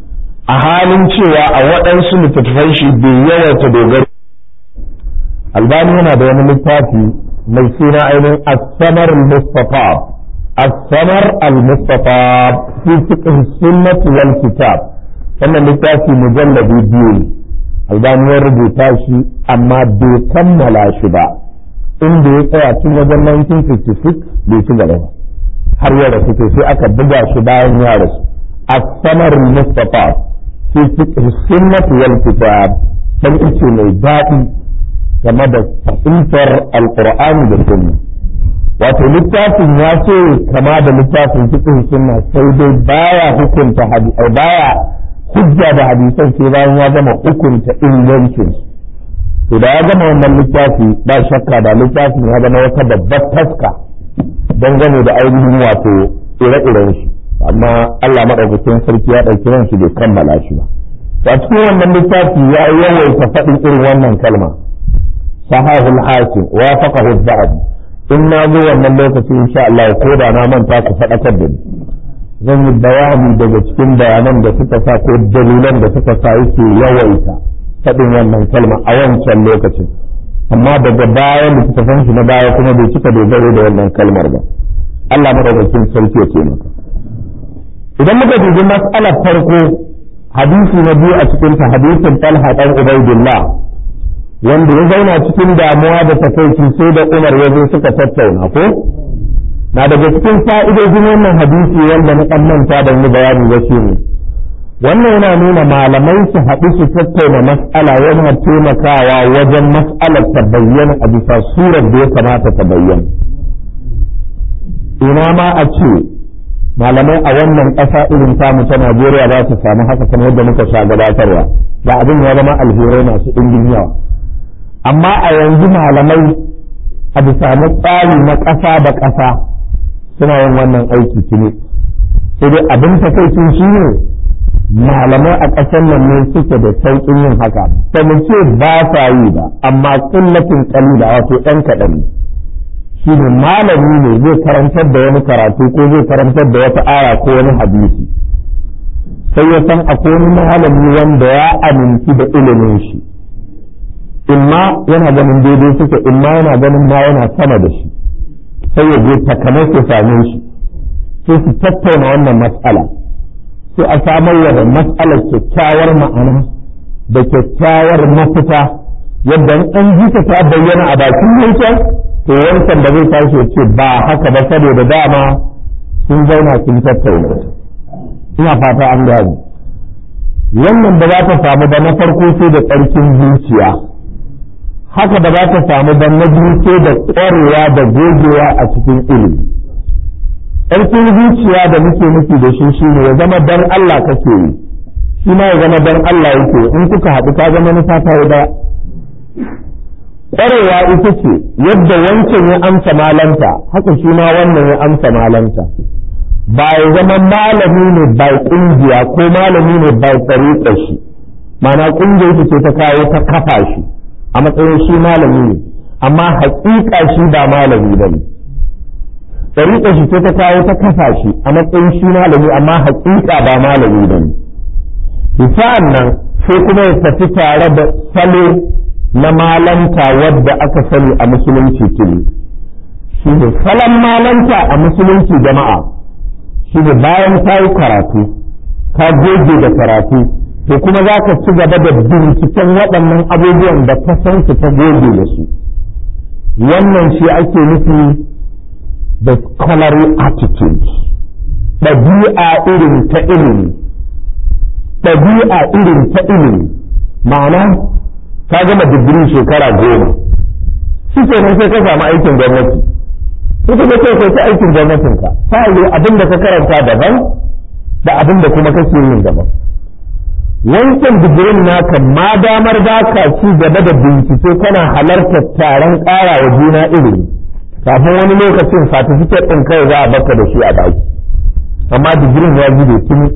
a halin cewa a waɗansu littattafan shi bai yawaita dogaro albani yana da wani littafi mai suna ainihin asamar al-mustafa asamar al-mustafa fi fiqh sunnah wal kitab wannan littafi mujalladi biyu albani ya rubuta shi amma bai kammala shi ba inda ya tsaya tun wajen 1956 bai ci gaba ba har ya rasu sai aka buga shi bayan ya rasu asamar al-mustafa fi fiqh sunnah wal kitab dan ice mai daɗi game da fahimtar alkur'ani da sunna wato littafin ya ce kama da littafin fiqh sunna sai dai baya hukunta baya hujja da hadisan sai bayan ya gama hukunta ingancin to da ya gama wannan littafi ba shakka da littafin ya zama wata babbar taska dangane da ainihin wato ire-iren shi amma Allah madaukakin sarki ya ɗauki ran shi bai kammala shi ba a cikin wannan littafi ya yawaita faɗin irin wannan kalma sahahu al-hakim wa faqahu al-zahabi in na zo wannan lokaci insha Allah ko da na manta ku faɗakar da ni zan yi bayani daga cikin bayanan da suka sa ko dalilan da suka sa yake yawaita faɗin wannan kalma a wancan lokacin amma daga baya littattafan shi na baya kuma bai cika dogaro da wannan kalmar ba Allah madaukakin sarki ya taimaka idan muka dubi mas'alar farko hadisi na biyu a cikin ta hadisin Talha dan Ubaidillah wanda ya zauna cikin damuwa da takaici sai da Umar ya zo suka tattauna ko na daga cikin fa'idojin wannan hadisi wanda na dan manta da ni bayani ba shi ne wannan yana nuna malamai su haɗu su tattauna mas'ala yana taimakawa wajen mas'alar ta bayyana a bisa surar da ya kamata ta bayyana ina ma a ce malamai a wannan ƙasa irin tamu ta Najeriya za su samu haka kamar yadda muka sha gabatarwa da abin ya zama alherai masu ɗimbin yawa amma a yanzu malamai a bisa na tsari na ƙasa da ƙasa suna yin wannan aiki tuni sai dai abin takaicin shi ne malamai a ƙasar nan ne suke da sauƙin yin haka ba mu ce ba sa yi ba amma kullatin kalila wato ɗan kaɗan ne shi ne malami ne zai karantar da wani karatu ko zai karantar da wata aya ko wani hadisi sai ya san akwai wani malami wanda ya aminci da ilimin shi imma yana ganin daidai suke imma yana ganin ma yana sama da shi sai ya je takamai su same shi sai su tattauna wannan matsala sai a samar da matsalar kyakkyawar ma'ana da kyakkyawar mafita yadda an ji ta ta bayyana a bakin yankin to wancan da zai tashi ce ba haka ba saboda dama sun zauna sun tattauna ina fata an gani wannan da za ta samu da na farko sai da tsarkin zuciya haka da za ta samu da na biyu sai da ƙwarewa da gogewa a cikin ilimi ƙarfin zuciya da muke nufi da shi shine ya zama dan Allah kake yi shi ma ya zama dan Allah yake in kuka haɗu ka zama nufa ta yi daya ƙwarewa ita ce yadda wancan ya amsa malanta haka shi ma wannan ya amsa malanta ba ya zama malami ne bai ƙungiya ko malami ne bai tsariƙa shi mana ƙungiyar shi ce ta kawo ta kafa shi a matsayin shi malami ne amma haƙiƙa shi ba malami ba ne tsariƙa shi ce ta kawo ta kafa shi a matsayin shi malami amma haƙiƙa ba malami ba ne sa'an nan sai kuma ya tafi tare da salo na malanta wadda aka sani a musulunci tuni shi ne salon malanta a musulunci jama'a shi ne bayan ka yi karatu ka goge da karatu to kuma za ka ci gaba da binciken waɗannan abubuwan da ka san su ta goge da su wannan shi ake nufi da scholarly attitude ɗabi'a irin ta ilimi ɗabi'a irin ta ilimi ma'ana ka gama digiri shekara goma shi ke nan sai ka samu aikin gwamnati ita ka ce kai ta aikin gwamnatinka ta yi abin da ka karanta daban da abin da kuma kake yin daban wancan digirin naka ma damar ba ka ci gaba da bincike kana halartar taron ƙara wa juna ilimi kafin wani lokacin satifiket ɗin kai za a baka da shi a baki amma digirin ya zube tuni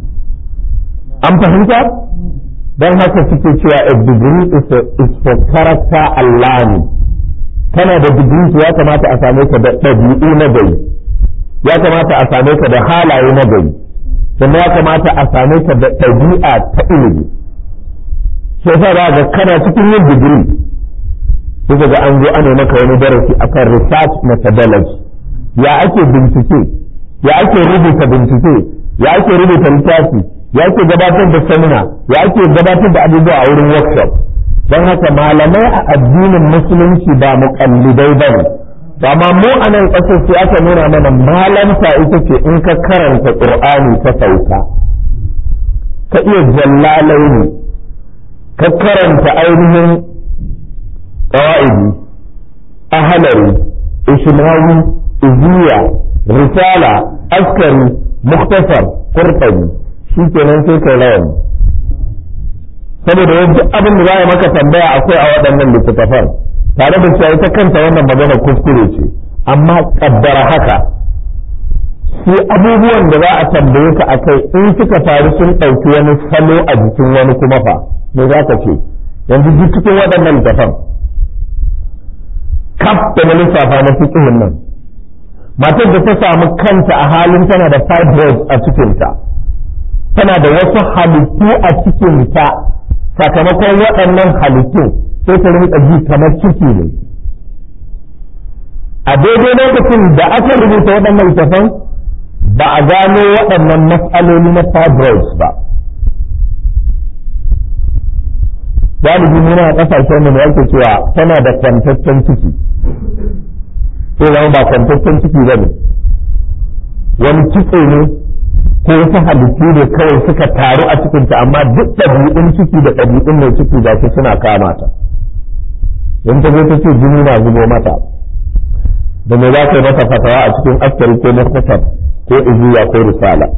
an fahimta don haka suke cewa a degree is, a, is for character and learning kana da degree ya kamata a same ka da ɗabi'u na gari ya kamata a same ka da halaye na gari sannan ya kamata a same ta da ɗabi'a ta ilimi sai sa za ga kana cikin yin digiri sai ga an zo ana maka wani darasi akan research methodology ya ake bincike ya ake rubuta bincike ya ake rubuta littafi ya ake gabatar da seminar ya ake gabatar da abubuwa a wurin workshop don haka malamai a addinin musulunci ba muƙallidai ba ne amma mu a nan ƙasar sai aka nuna mana malanta ita ce in ka karanta ƙur'ani ta sauka ka iya jallalaini ka karanta ainihin ƙawa'idi ahalari ishmawi iziya risala askari muktasar qurtubi shi kenan sai kai rawani saboda yadda abin da za a maka tambaya akwai a waɗannan littattafan tare da cewa ita kanta wannan magana kuskure ce amma kaddara haka sai abubuwan da za a tambaye ka akai in suka faru sun ɗauki wani salo a jikin wani kuma fa me za ka ce yanzu duk cikin waɗannan littattafan kaf da na lissafa na fiƙihin nan matar da ta samu kanta a halin tana da fibroids a cikinta tana da wasu halittu a cikinta sakamakon waɗannan halittu sai ta rinka ji kamar ciki ne a daidai lokacin da aka rubuta waɗannan littafan ba a gano waɗannan matsaloli na fibroids ba galibi muna a ƙasashen mu yake cewa tana da kwantaccen ciki sai zama ba kwantaccen ciki ba ne wani kitse ne ko wasu halittu ne kawai suka taru a cikinta amma duk ɗabi'un ciki da ɗabi'un mai ciki da su suna kama ta in ta zo ta ce jini na zubo mata da me za ka yi mata fatawa a cikin askari ko muktasar ko iziya ko risala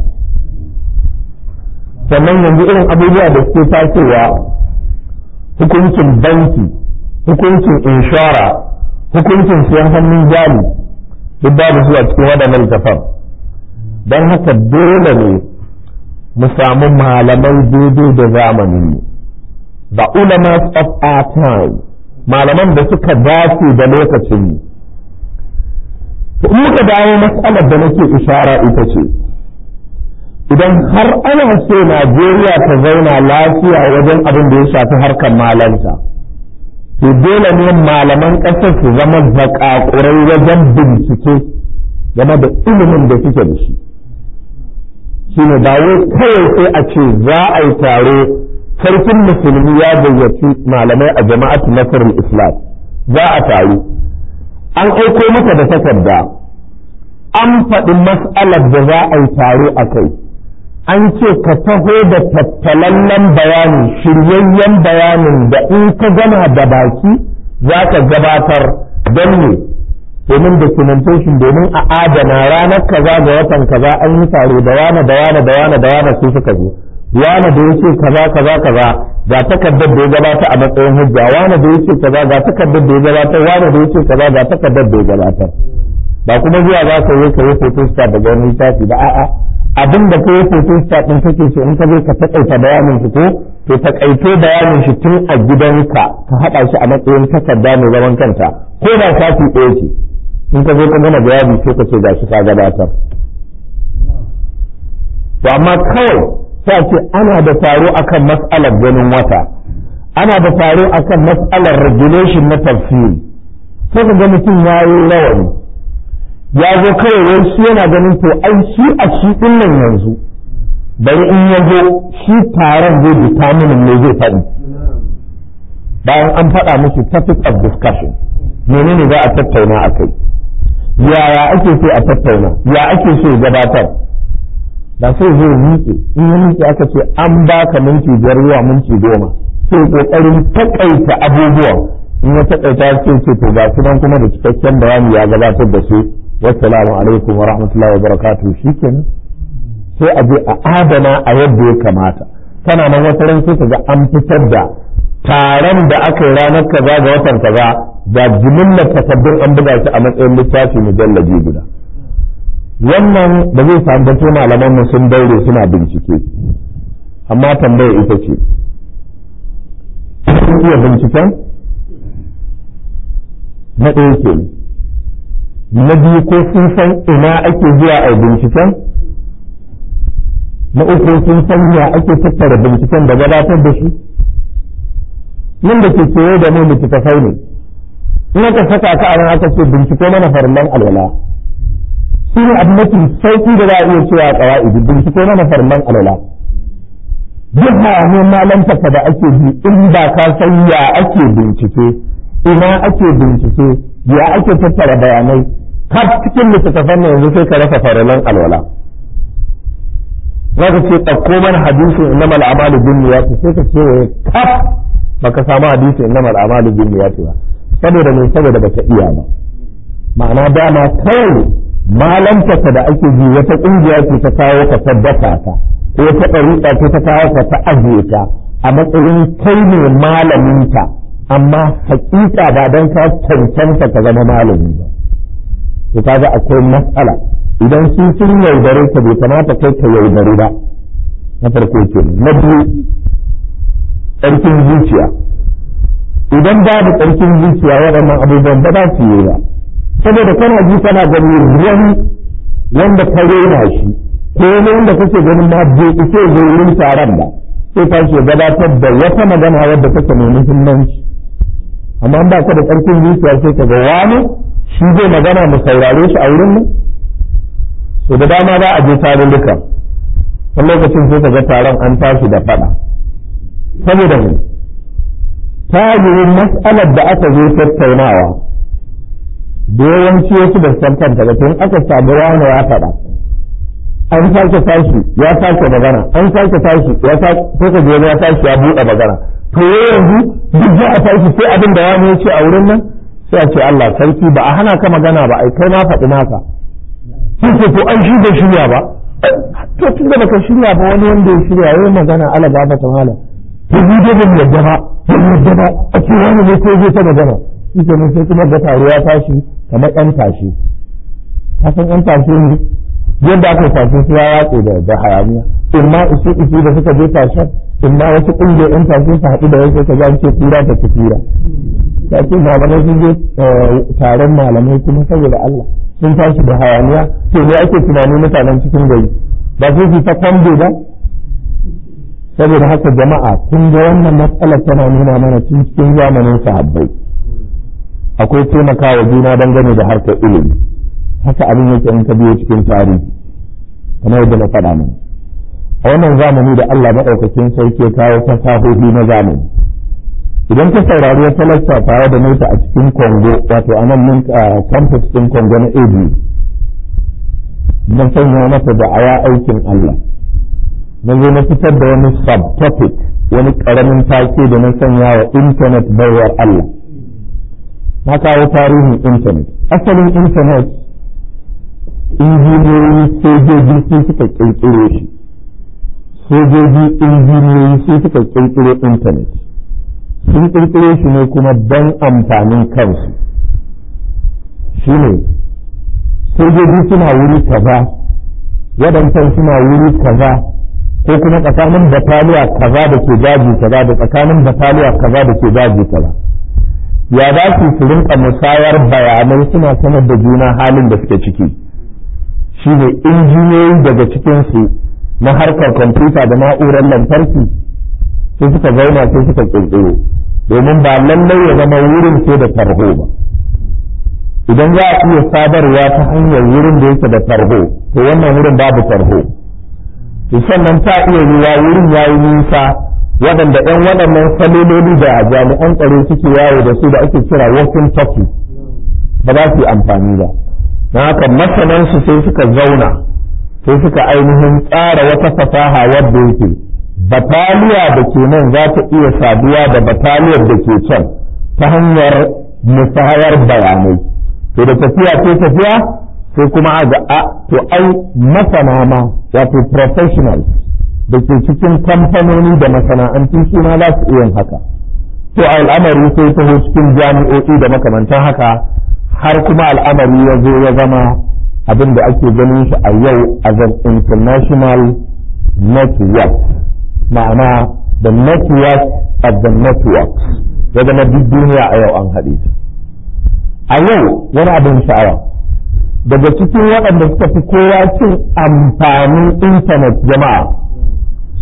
sannan yanzu irin abubuwa da suke tasowa hukuncin banki hukuncin inshora hukuncin siyan hannun jari duk babu zuwa cikin waɗannan littafan don haka dole ne mu samu malamai daidai da zamanin the ulamas of our time malaman da suka dace da lokacin mu in muka dawo matsalar da nake ishara ita ce idan har ana so Najeriya ta zauna lafiya wajen abin da ya shafi harkar malanta to dole ne malaman ƙasar su zama zakakurai wajen bincike game da ilimin da suke da shi shine ba wai kawai sai a ce za a yi taro sarkin musulmi ya gayyaci malamai a jama'atu nasarar islam za a taru an aiko maka da takarda an faɗi mas'alar da za a yi taro a kai an ce ka taho da tattalallen bayani shiryayyen bayanin da in ka gama da baki za ka gabatar don ne domin documentation domin a adana ranar kaza ga watan kaza an yi taro da wane da wane da wane da wane su suka zo wane da yace kaza kaza kaza ga takardar da ya gabata a matsayin hujja wane da yace kaza ga takardar da ya gabatar wane da yace kaza ga takardar da ya gabatar ba kuma zuwa za ka yi ka yi photostat daga wani littafi ba a'a abin da ka yi photostat din kake so in ka zo ka takaita bayanin shi ko to takaito bayanin shi tun a gidanka ka haɗa shi a matsayin takarda mai zaman kanta ko da sati ɗaya ce in ka zo ka gana bayani sai ka ce ga shi ka gabatar to amma kawai sai ce ana da taro akan mas'alar ganin wata ana da taro akan mas'alar regulation na tafsiri sai ka ga mutum ya yi rawani ya zo kawai wai shi yana ganin to ai shi a shi din nan yanzu bari in ya zo shi taron zai determine ne zai faɗi bayan an faɗa musu topic of discussion menene za a tattauna a kai yaya ake so a tattauna ya ake so gabatar da sai zai miƙe in ya miƙe aka ce an baka minti biyar zuwa minti goma sai kokarin takaita abubuwan in ya takaita sai ce to ga su kuma da cikakken bayani ya gabatar da su wassalamu alaikum wa rahmatullahi wa barakatuh shikenan sai a je a adana a yadda ya kamata kana nan wata ran sai ga an fitar da taron da aka yi ranar kaza ga watan kaza da jimillar takardun an buga shi a matsayin littafi mujallabi guda wannan da zai samu bato malaman mu sun daure suna bincike amma tambaya ita ce sun iya binciken na ɗaya ke na biyu ko sun san ina ake zuwa a binciken na uku sun san ya ake tattara binciken da gabatar da shi nan da ke kewaye da mu littattafai ne in aka saka ka a aka ce bincike mana farlan alwala shi ne abu mafi sauki da za a iya cewa a ƙawa'idi bincike mana farlan alwala duk hayaniyar malantaka da ake bi in ba ka san ya ake bincike ina ake bincike ya ake tattara bayanai har cikin littattafan yanzu sai ka rasa farlan alwala za ka ce ɗauko mana hadisin innama al'amalu bin niyyati sai ka ce kaf baka samu hadisin innama al'amalu bin niyyati ba saboda mai saboda baka iya ba ma'ana dama kawai malantaka da ake ji wata ƙungiya ce ta kawo ka tabbata ka ko wata ɗariƙa ce ta kawo ka ta ajiye ta a matsayin kai ne malaminta amma hakika ba don ka cancanta ka zama malami ba to kaga akwai matsala idan su sun yaudare ka bai kamata kai ka yaudare ba na farko ke na biyu tsarkin zuciya idan babu tsarkin zuciya waɗannan abubuwan ba za su yi ba saboda kana ji kana gani wani wanda ka rena shi ko wani wanda kake ganin ma bai iso zai wurin taron ba sai ka ce gabatar da wata magana wadda take mai muhimmanci amma ba ka da tsarkin zuciya sai ka ga wani shi zai magana mu saurare shi a wurin mu so da dama za a je tarurruka wani lokacin sai ka ga taron an tashi da fada saboda mu ta yi mas'alar da aka zo tattaunawa da yawanci wasu da san kanta ba tun aka samu wani ya faɗa an sake tashi ya sake magana an sake tashi ya sake sai ka je ya tashi ya buɗe magana to yanzu duk za a tashi sai abin da wani ya ce a wurin nan sai a ce Allah sarki ba a hana ka magana ba ai kai ma faɗi naka sai ce to an shirya shirya ba to tun da baka shirya ba wani wanda ya shirya yayin magana ala ba ta mala to ni dai ban yadda ba ban yadda ba a ce wani ne ko zai ta magana shi ke sai kuma ga taruwa tashi kamar yan tashi ka san yan tashi ne yadda aka tashi su ya watse da da hayaniya in ma isu isu da suka je tashen in ma wasu ƙungiyar yan tashi su haɗu da wasu ka ce kura ta kura ta ce malamai sun je taron malamai kuma saboda Allah sun tashi da hayaniya to ne ake tunani mutanen cikin gari ba sai su ta kwambe ba saboda haka jama'a kun ga wannan matsalar tana nuna mana tun cikin zamanin sahabbai akwai taimakawa juna dangane da harkar ilimi haka abin yake in ka biyo cikin tarihi kamar yadda na faɗa mana a wannan zamani da Allah maɗaukakin sarki ya kawo fasahohi na zamani idan ka saurari wata lacca tare da nota a cikin Congo wato a nan campus ɗin Congo na ABU na sanya mata da aya aikin Allah na zo na fitar da wani subtopic wani ƙaramin take da na sanya wa internet baiwar Allah na kawo tarihin internet asalin internet injiniyoyi sojoji su suka ƙirƙiro shi sojoji injiniyoyi su suka ƙirƙiro internet sun ƙirƙiro shi ne kuma don amfanin kansu shi ne sojoji suna wuri kaza waɗancan suna wuri kaza ko kuma tsakanin bataliya kaza da ke daji kaza da tsakanin bataliya kaza da ke daji kaza ya za su su rinka musayar bayanai suna sanar da juna halin da suke ciki shi ne injiniyoyi daga cikinsu na harkar kwamfuta da na'urar lantarki sai suka zauna sai suka kirkiro domin ba lallai ya zama wurin sai da tarho ba idan za a iya sadarwa ta hanyar wurin da yake da tarho to wannan wurin babu tarho sannan ta iya yiwa wurin ya yi nisa waɗanda ɗan waɗannan salololi da jami'an tsaro suke yawo da su da ake kira walking talkie ba za su yi amfani ba na haka masanansu sai suka zauna sai suka ainihin tsara wata fasaha wadda yake bataliya da ke nan za ta iya saduwa da bataliyar da ke can ta hanyar musayar bayanai to da tafiya ce tafiya sai kuma a ga a to ai masana ma wato professionals da ke cikin kamfanoni da masana'antu suna za su iya haka to al'amari sai taho cikin jami'o'i da makamantan haka har kuma al'amari ya zo ya zama abin da ake ganin shi a yau as an international network ma'ana the network of the networks ya zama duk duniya a yau an haɗe ta a yau wani abin sha'awa daga cikin waɗanda suka fi kowa cin amfanin intanet jama'a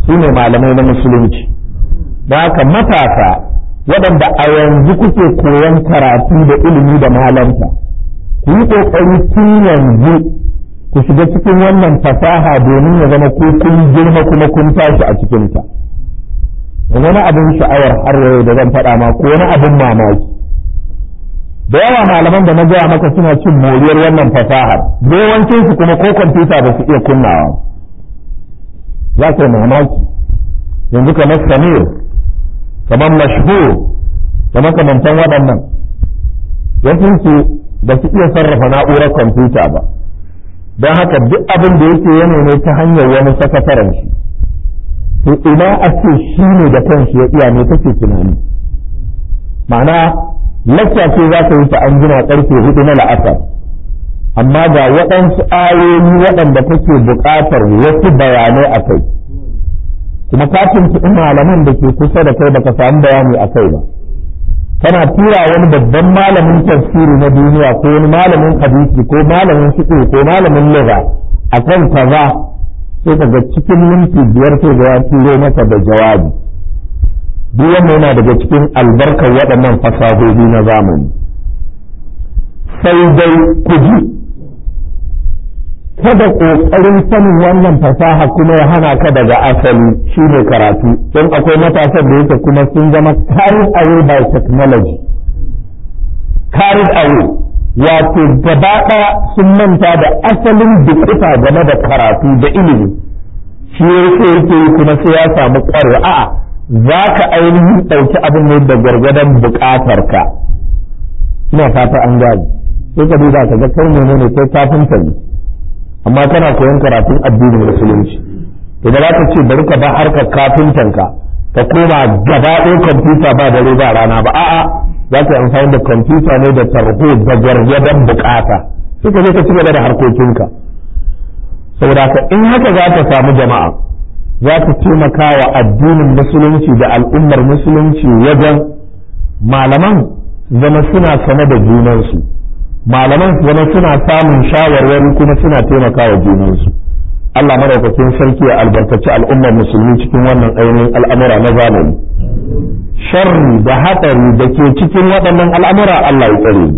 su ne malamai na musulunci da haka matasa waɗanda a yanzu kuke koyon karatu da ilimi da malanta ku yi ƙoƙari tun yanzu ku shiga cikin wannan fasaha domin ya zama ko kun girma kuma kun tashi a cikinta da wani abin sha'awar har yau da zan faɗa ma ko wani abin mamaki da yawa malaman da na gaya maka suna cin moriyar wannan fasahar yawancin su kuma ko kwamfuta ba su iya kunnawa za ka yi mamaki yanzu kamar samir kamar mashhur da makamantan waɗannan wasu su ba su iya sarrafa na'urar kwamfuta ba don haka duk abin da yake yana ne ta hanyar wani sakataren shi to ina a ce shi ne da kanshi ya iya ne take tunani ma'ana lacca ce za ka yi ta an jima karfe hudu na la'asar amma ga waɗansu ayoyi waɗanda kake buƙatar wasu bayanai a kai kuma ka tuntuɓi malaman da ke kusa da kai baka samu bayani a kai ba kana tura wani babban malamin tafsiri na duniya ko wani malamin hadisi ko malamin fiqh ko malamin lugha akan kaza sai kaga cikin minti biyar sai ga ya turo maka da jawabi duk wannan yana daga cikin albarkar waɗannan fasahohi na zamani sai dai ku ji kada ƙoƙarin sanin wannan fasaha kuma ya hana ka daga asali shi ne karatu don akwai matasan da yake kuma sun zama carried away by technology carried away wato gaba ɗaya sun manta da asalin dukuta game da karatu da ilimi shi yake yake yi kuma sai ya samu ƙwarewa a'a za ka ainihin ɗauki abin ne da gwargwadon buƙatar ka ina fata an gani sai ka duba ka ga kai menene kai kafinta ne amma kana koyon karatun addinin musulunci to da za ka ce bari ka ba harkar kafintanka ka koma gaba ɗaya kwamfuta ba dare ba rana ba a'a za ka yi amfani da kwamfuta ne da tarho da gwargwadon bukata sai ka je ka ci gaba da harkokinka saboda ka in haka za ka samu jama'a za ta taimaka wa addinin musulunci da al'ummar musulunci wajen malaman zama suna sane da junansu malaman zama suna samun shawarwari kuma suna taimaka wa junansu Allah madaukakin sarki ya albarkaci al'ummar musulmi cikin wannan ainihin al'amura na zamani sharri da hatsari da ke cikin waɗannan al'amura Allah ya tsare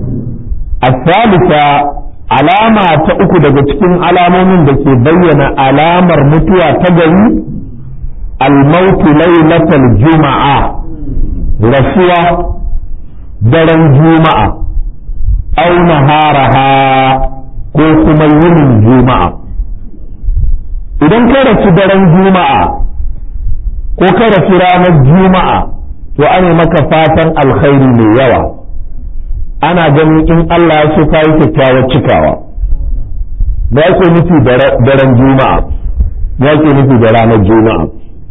الثالثة alama ta uku daga cikin alamomin da ke bayyana alamar mutuwa ta gari almautu lailatal juma'a rasuwa daren juma'a au naharaha ko kuma yinin juma'a idan ka rasu daren juma'a ko ka rasu ranar juma'a to ana maka fatan alkhairi mai yawa ana ganin in Allah ya so ka yi kyakkyawar cikawa da yake nufi daren juma'a ya ke nufi da ranar juma'a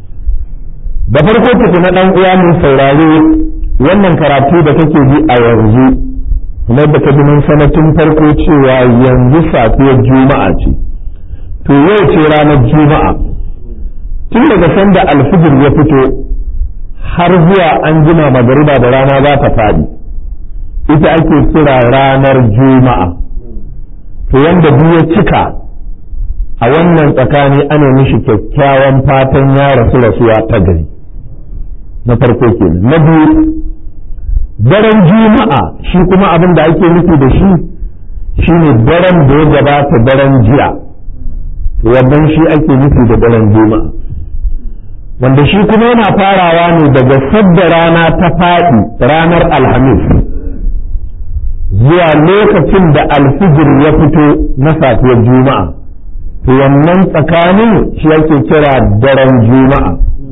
da farko tuku na ɗan uwa mai saurare wannan karatu da kake bi a yanzu kuma da kaji mun sanatin farko cewa yanzu safiyar juma'a ce to yau ce ranar juma'a tun daga sanda alfijir ya fito har zuwa an jima magariba da rana za ta faɗi ita ake kira ranar juma'a to wanda duk ya cika a wannan tsakani ana mishi kyakkyawan fatan ya rasu rasuwa ta gari na farko kenan na biyu daren juma'a shi kuma abin da ake nufi da shi shine daren da ya gabata daren jiya wannan shi ake nufi da daren juma'a wanda shi kuma yana farawa ne daga sadda rana ta faɗi ranar alhamis zuwa lokacin da alfijir ya fito na safiyar juma'a to wannan tsakanin shi ake kira daren juma'a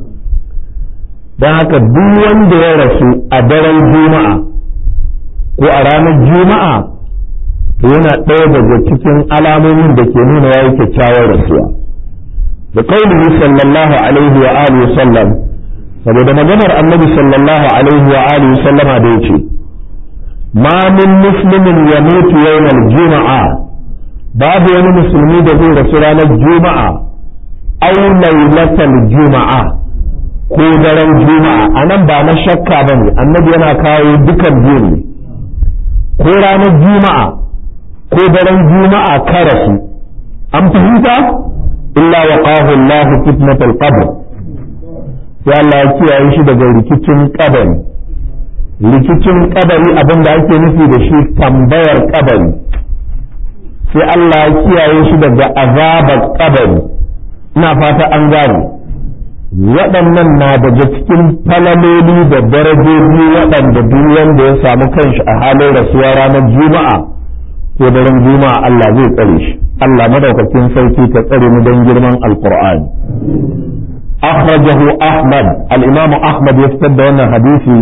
don haka duk wanda ya rasu a daren juma'a ko a ranar juma'a to yana ɗaya daga cikin alamomin da ke nuna ya yi kyakkyawar rasuwa da kaulihi sallallahu alaihi wa alihi sallam saboda maganar annabi sallallahu alaihi wa alihi sallama da yace ma min muslimin yamutu yawmal juma'a babu wani musulmi da zai rasu ranar juma'a aw lailatal juma'a ko daren juma'a anan ba na shakka bane annabi yana kawo dukan biyu ne ko ranar juma'a ko daren juma'a ka rasu an fahimta illa waqahu Allah fitnatul qabr sai Allah ya kiyaye shi daga rikicin kabari rikicin kabari abin da ake nufi da shi tambayar kabari sai Allah ya kiyaye shi daga azabar kabari ina fata an gane waɗannan na daga cikin falaloli da darajoji waɗanda duk wanda ya samu kanshi a halin rasuwa ranar juma'a ko daren juma'a Allah zai tsare shi Allah madaukakin sarki ta tsare mu don girman alqur'ani akhrajahu ahmad al-imam ahmad ya fitar da wannan hadisi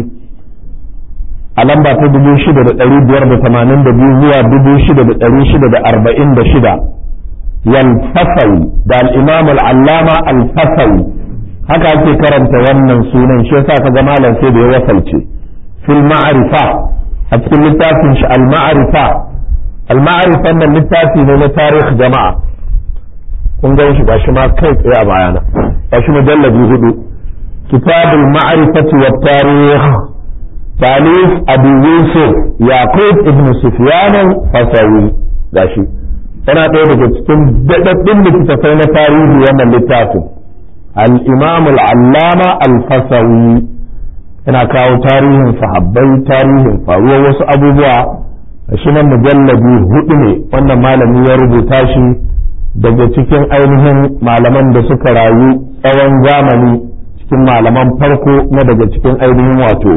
a lamba ta dubu shida da ɗari biyar da tamanin da biyu zuwa dubu shida da ɗari shida da arba'in da shida yalfasawi da al'imam al'allama alfasawi haka ake karanta wannan sunan shi yasa ka ga malam sai da ya wasalce fil ma'arifa a cikin littafin shi al-ma'arifa al-ma'arifa nan littafi ne na tarih jama'a kun ga shi gashi ma kai tsaye a bayana gashi mujallabi hudu kitabul ma'rifati wat tarikh تاليف أبي يوسف يعقوب ابن سفيان الفسوي gashi yana ɗaya daga cikin daɗaɗɗun littattafai na tarihi wannan littafin al-imam al-allama al-fasawi yana kawo tarihin sahabbai tarihin faruwar wasu abubuwa shi nan mujallabi hudu ne wannan malami ya rubuta shi daga cikin ainihin malaman da suka rayu tsawon zamani cikin malaman farko na daga cikin ainihin wato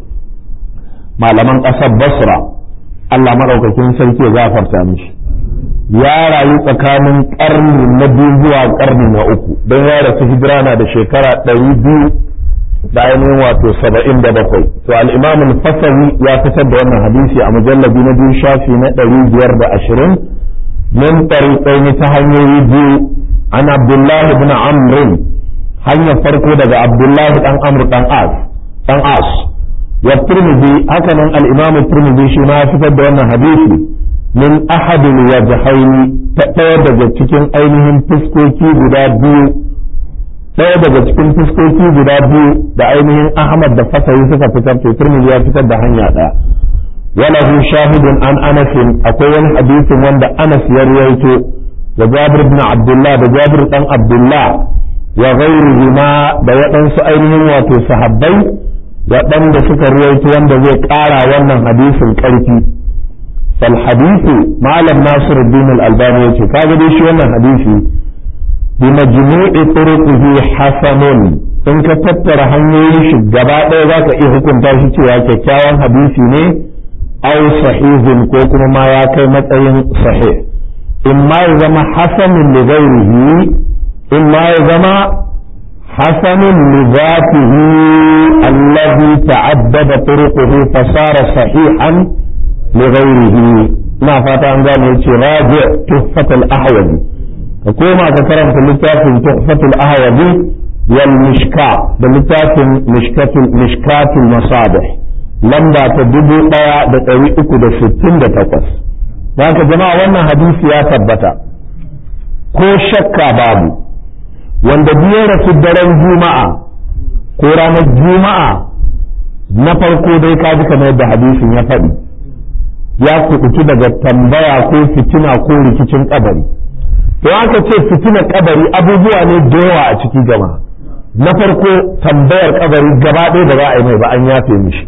malaman ƙasar basra Allah maɗaukakin sarki ya gafarta mishi ya rayu tsakanin ƙarni na biyu zuwa ƙarni na uku don ya rasu hijira na da shekara ɗari biyu da ainihin wato saba'in da bakwai to al'imam fasawi ya fitar da wannan hadisi a mujallabi na biyu shafi na ɗari biyar da ashirin min ɗariƙaini ta hanyoyi biyu an abdullahi bin amrin hanyar farko daga abdullahi ɗan amr ɗan as ɗan as والترمذي هكذا الإمام الترمذي شما فتد أن حديثي من أحد الوجهين تتوجد cikin ainihin fuskoki guda biyu ɗaya daga cikin fuskoki guda biyu da ainihin Ahmad da Fasahi suka fitar to Tirmidhi ya fitar da hanya ɗaya walahu shahidun an Anas akwai wani hadisin wanda Anas ya ruwaito da Jabir ibn Abdullah da Jabir dan Abdullah wa ghayrihima da waɗansu ainihin wato sahabbai waɗanda suka ruwaito wanda zai ƙara wannan hadisin ƙarfi fal hadithu malam nasir din al-albani yace kaga dai shi wannan hadisi bi majmu'i turuqihi hasanun in ka tattara hanyoyin shi gaba ɗaya zaka iya hukunta shi cewa kyakkyawan hadisi ne aw sahihun ko kuma ma ya kai matsayin sahih in ma ya zama hasanun li ghairihi in ma ya zama حسن لذاته الذي تعدد طرقه فصار صحيحا لغيره ما فات عن ذلك راجع تحفة الأحوذي فكما ذكرت في تحفة الأحوذي والمشكاة باللتاف مشكاة مشكاة المصابح لما تدبو قيا بطريقك دا ستين دا تقص ذاك جماعة وانا حديث يا ثبتا ko shakka babu wanda biyar rasu daren juma'a ko ranar juma'a na farko dai ka ji kamar yadda hadisin ya faɗi ya kuɓuci daga tambaya ko fitina ko rikicin kabari to aka ce fitina kabari abubuwa ne da yawa a ciki jama'a na farko tambayar kabari gaba ɗaya da za a yi mai ba an yafe mishi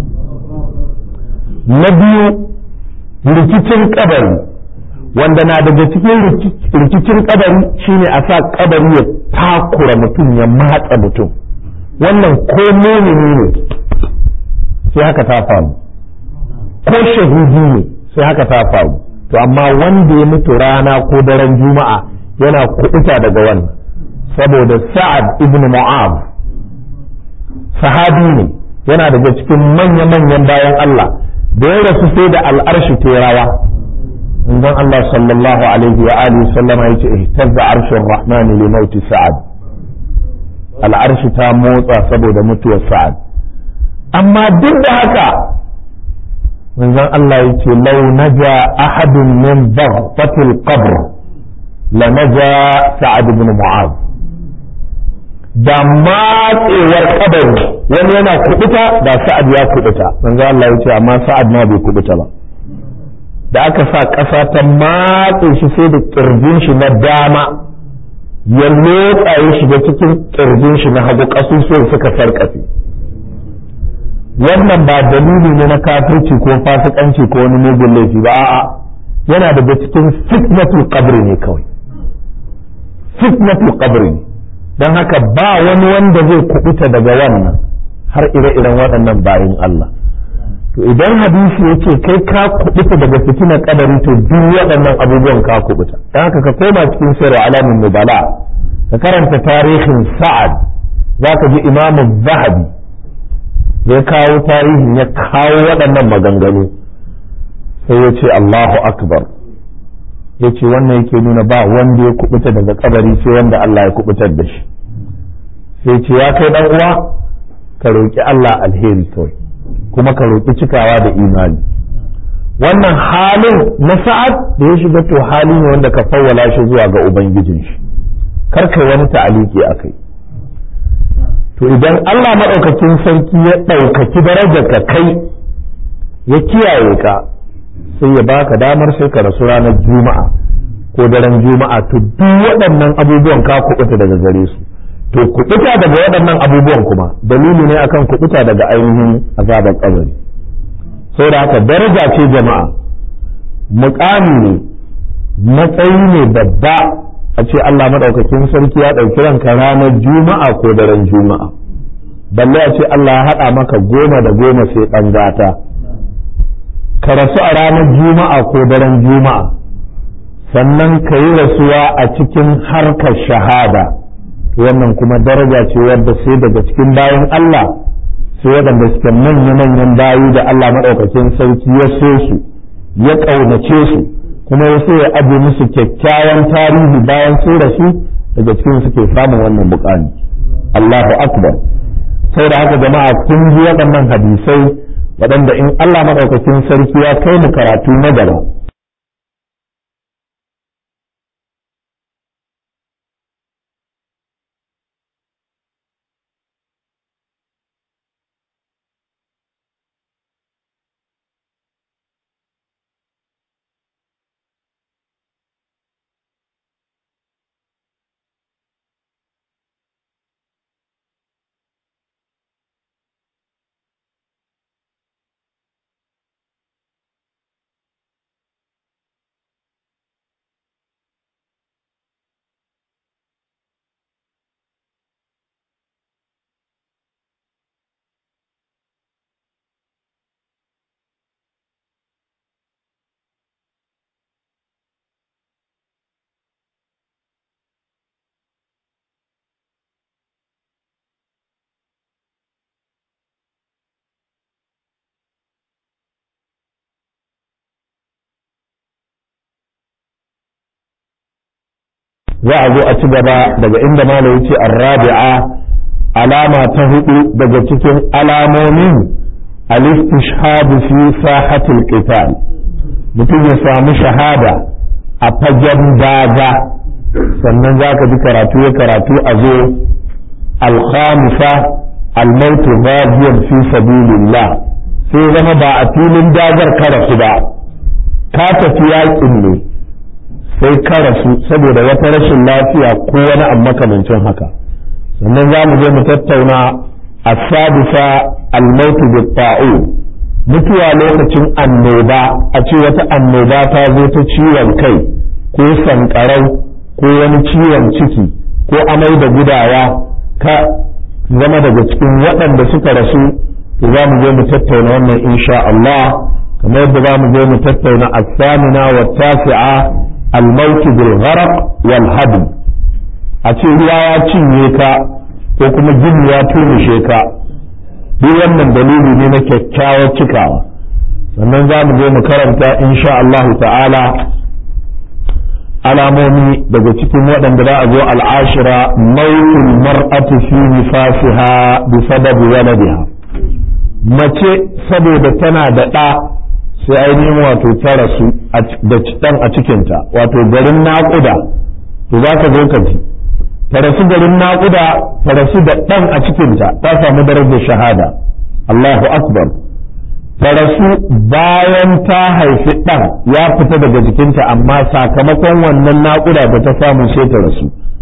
na biyu rikicin kabari wanda na daga cikin rikicin kabari shine a sa kabari ya takura mutum ya matsa mutum wannan ko mumini ne sai haka ta faru ko shahidi ne sai haka ta faru to amma wanda ya mutu rana ko daren juma'a yana kuɗuta daga wannan saboda sa'ad ibn mu'ab sahabi ne yana daga cikin manya-manyan bayan Allah da ya rasu sai da al'arshi terawa manzon Allah sallallahu alaihi wa alihi sallama yace ihtazza arshur rahmani li mauti sa'ad al'arshi ta motsa saboda mutuwar sa'ad amma duk da haka manzon Allah yace law naja ahadun min dhaghfatil qabr la naja sa'ad ibn mu'adh da matsewar kabari wani yana kubuta da sa'ad ya kubuta manzon Allah yace amma sa'ad ma bai kubuta ba da aka sa ƙasa ta matse shi sai da ƙirjin shi na dama ya lotsa ya shiga cikin ƙirjin shi na hagu ƙasusuwan suka sarƙafe wannan ba dalili ne na kafirci ko fasikanci ko wani mugun laifi ba a'a yana daga cikin fitnatul qabri ne kawai fitnatul qabri ne don haka ba wani wanda zai kubuta daga wannan har ire-iren waɗannan bayan Allah to idan hadisi ya ce kai ka kubuta daga fitinar kadari to duk waɗannan abubuwan ka kubuta don haka ka koma cikin sirri alamin nubala ka karanta tarihin sa'ad za ka ji imamu zahabi ya kawo tarihin ya kawo waɗannan maganganu sai ya ce Allahu akbar ya ce wannan yake nuna ba wanda ya kubuta daga kabari sai wanda Allah ya kubutar da shi sai ce ya kai dan uwa ka roƙi Allah alheri kawai kuma ka roƙi cikawa da imani wannan halin na sa'ad da ya shiga to hali ne wanda ka fawwala shi zuwa ga ubangijin shi kar kai wani ta'aliki akai to idan Allah maɗaukakin sarki ya ɗaukaki darajar ka kai ya kiyaye ka sai ya baka damar sai ka rasu ranar juma'a ko daren juma'a to duk waɗannan abubuwan ka kuɓuta daga gare su to kuɓuta daga waɗannan abubuwan kuma dalili ne akan kuɓuta daga ainihin azabar kabari saboda haka daraja ce jama'a muƙami ne matsayi ne babba a ce Allah maɗaukakin sarki ya ɗauki ranka ranar juma'a ko daren juma'a balle a ce Allah ya haɗa maka goma da goma sai ɗan gata ka rasu a ranar juma'a ko daren juma'a sannan ka yi rasuwa a cikin harkar shahada wannan kuma daraja ce wadda sai daga cikin bayan Allah sai waɗanda suke manya-manyan bayi da Allah maɗaukakin sarki ya so su ya ƙaunace su kuma ya so ya aje musu kyakkyawan tarihi bayan sun rasu daga cikin suke samun wannan bukani Allahu akbar sai da haka jama'a kun ji waɗannan hadisai waɗanda in Allah maɗaukakin sarki ya kai mu karatu na gaba za a zo a ci gaba daga inda malam yace arrabi'a alama ta hudu daga cikin alamomin al-istishhad fi sahatil qital mutum ya samu shahada a fagen daga sannan za ka ji karatu ya karatu a zo al-khamisa al-maut ghadiyan fi sabilillah sai zama ba a filin dagar karasu ba ka tafi yakin ne sai ka rasu saboda wata rashin lafiya ko wani abu makamancin haka sannan za mu je mu tattauna a sadisa almautu bi mutuwa lokacin annoba a ce wata annoba ta zo ta ciwon kai ko sankarau ko wani ciwon ciki ko amai da gudawa ka zama daga cikin waɗanda suka rasu to za mu je mu tattauna wannan insha Allah kamar yadda za mu je mu tattauna as-samina wa tasi'a الموت بالغرق والهدم a ce ruwa ya cinye ka ko kuma jini ya tumushe ka duk wannan dalili ne na kyakkyawar cikawa sannan za mu je mu karanta insha Allah ta'ala alamomi daga cikin waɗanda za a zo al'ashira mautul mar'atu fi nifasiha bi sababi waladiha mace saboda tana da ɗa sai ainihin wato ta rasu da ɗan a cikinta wato garin naƙuda to za ka zo ka ji ta rasu garin naƙuda ta rasu da ɗan a cikinta ta samu darajar shahada Allahu akbar ta rasu bayan ta haifi ɗan ya fita daga jikinta amma sakamakon wannan naƙuda da ta samu sai ta rasu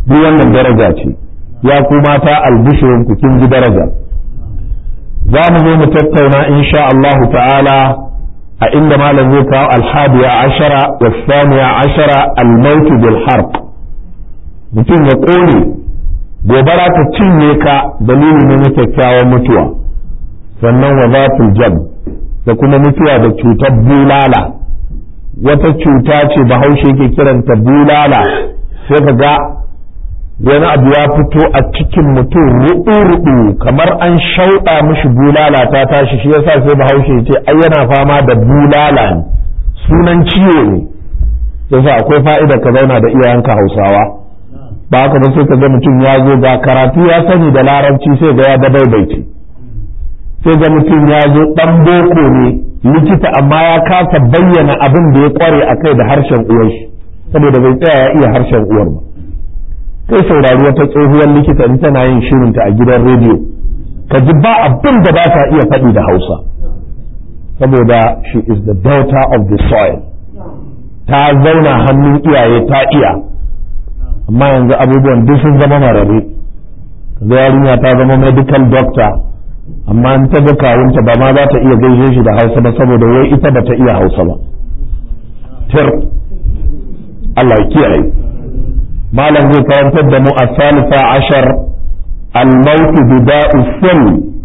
duk wannan daraja ce ya ku mata albishirin ku kin ji daraja za mu zo mu tattauna insha Allahu ta'ala a inda malam zai kawo alhadiya ashara wa saniya ashara almautu bil harq mutum ya kone gobara ta cinye ka dalili ne na kyakkyawan mutuwa sannan wa zatul jam da kuma mutuwa da cutar bulala wata cuta ce bahaushe ke kiranta bulala sai ka ga wani abu ya fito a cikin mutum ruɗu-ruɗu kamar an shauɗa mishi bulala ta tashi shi yasa sai bahaushe ce ai yana fama da bulala ne sunan ciwo ne yasa akwai fa'ida ka zauna da iyayenka hausawa ba haka ba sai ka ga mutum ya zo ga karatu ya sani da larabci sai ga ya dabaibaice sai ga mutum ya zo ɗan boko ne likita amma ya kasa bayyana abin da ya kware a kai da harshen uwar shi saboda bai tsaya ya iya harshen uwar ba kai saurari wata tsohuwar likita in tana yin shirinta a gidan rediyo ka ji ba abin da ba ta iya faɗi da hausa saboda she is the daughter of the soil ta zauna hannun iyaye ta iya amma yanzu abubuwan duk sun zama marare kaga yarinya ta zama medical doctor amma in ta ga kawunta ba ma za ta iya gaishe shi da hausa ba saboda wai ita ba ta iya hausa ba tir Allah ya kiyaye malam zai karantar da mu a salisa ashar almautu bida'u sil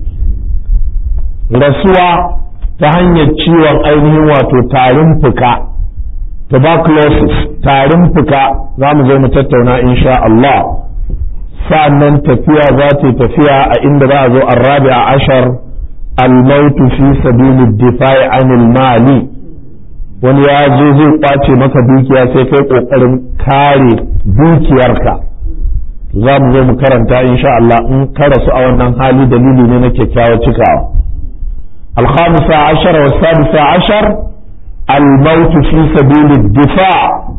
rasuwa ta hanyar ciwon ainihin wato tarin fuka tuberculosis tarin fuka za mu zo mu tattauna insha Allah sa'annan tafiya za ta tafiya a inda za a zo arrabi a ashar almautu fi sabili difa'i anil mali wani ya zo zai kwace maka dukiya sai kai kokarin kare dukiyarka za mu zo mu karanta insha Allah in ka rasu a wannan hali dalili ne na kyakkyawar cikawa الخامسة عشر والسادسة عشر الموت في سبيل الدفاع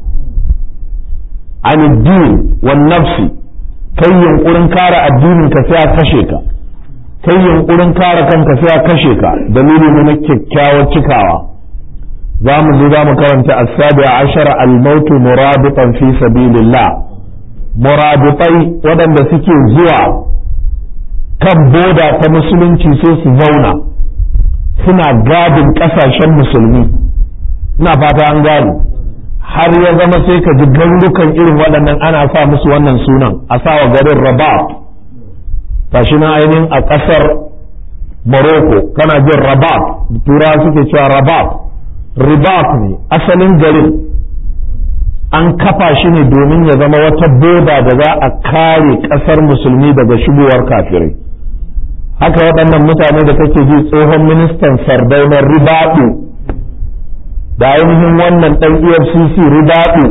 عن الدين والنفس kai yunkurin kare addinin ka sai a kashe ka kai yunkurin kare kanka sai a kashe ka dalili ne na kyakkyawar cikawa za mu zo za mu karanta asabi ashara almautu murabitan fi sabilillah murabitai waɗanda suke zuwa kan boda ta musulunci sai su zauna suna gadin ƙasashen musulmi ina fata an gane har ya zama sai ka ji garurukan irin waɗannan ana sa musu wannan sunan a sawa garin rabat tashi na ainihin a ƙasar morocco kana jin rabat tura suke cewa rabat ribat ne asalin garin an kafa shi ne domin ya zama wata boda da za a kare ƙasar musulmi daga shigowar kafirai haka waɗannan mutane da kake ji tsohon ministan sardaunar ribaɗu da ainihin wannan ɗan efcc ribaɗu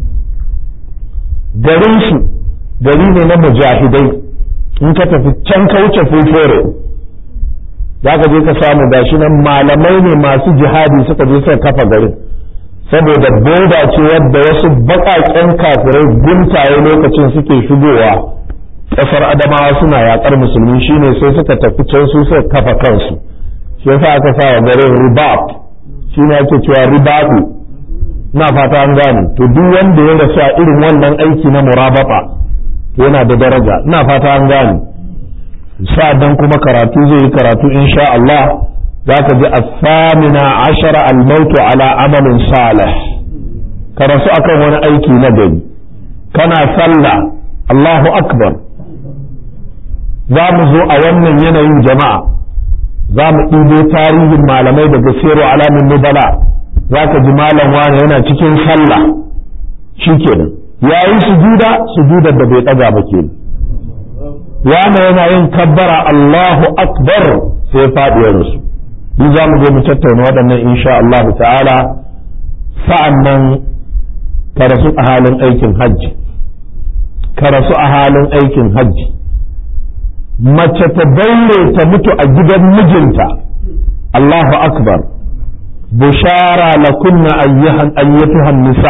garinsu gari ne na mujahidai in ka tafi can ka wuce fufore za ka je ka samu gashi nan malamai ne masu jihadi suka je suka kafa garin saboda boda ce wadda wasu baƙaƙen kafirai guntaye lokacin suke shigowa ƙasar adamawa suna yaƙar musulmi shine sai suka tafi can su suka kafa kansu shi yasa aka sa wa garin ribat shi ne ake cewa ribatu na fata an gane to duk wanda ya rasu a irin wannan aiki na murabata yana da daraja ina fata an gane sa'adan kuma karatu zai yi karatu insha Allah za ka ji asamina ashara almautu ala amalin salih ka rasu akan wani aiki na gari kana sallah Allahu akbar za mu zo a wannan yanayin jama'a za mu ɗibo tarihin malamai daga sero alamin nubala za ka ji malam wani yana cikin sallah shi kenan ya yi sujuda sujudar da bai ɗaga ba kenan wani yana yin kabbara Allahu akbar sai ya faɗi ya rasu duk za mu je mu tattauna waɗannan insha Allah ta'ala sa'an nan ka rasu a halin aikin hajji ka rasu a halin aikin hajji mace ta daure ta mutu a gidan mijinta Allahu akbar bushara la kunna ayyatuhan nisa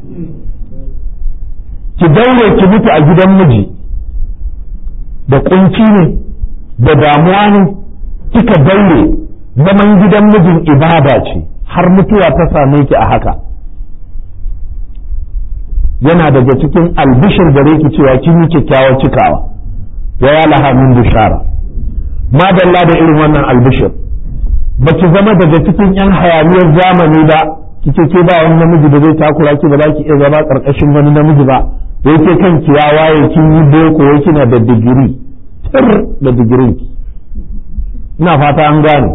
ki daure ki mutu a gidan miji da kunci ne da damuwa ne kika daure zaman gidan mijin ibada ce har mutuwa ta same ki a haka yana daga cikin albishir gare ki cewa kin yi kyakkyawar cikawa wa ya laha min bishara madalla da irin wannan albishir ba ki zama daga cikin yan hayaniyar zamani ba kike ke ba wani namiji da zai takura ki ba za ki iya zama karkashin wani namiji ba wai ke kanki ya waye kin yi boko wai kina da digiri tir da digirin ki ina fata an gane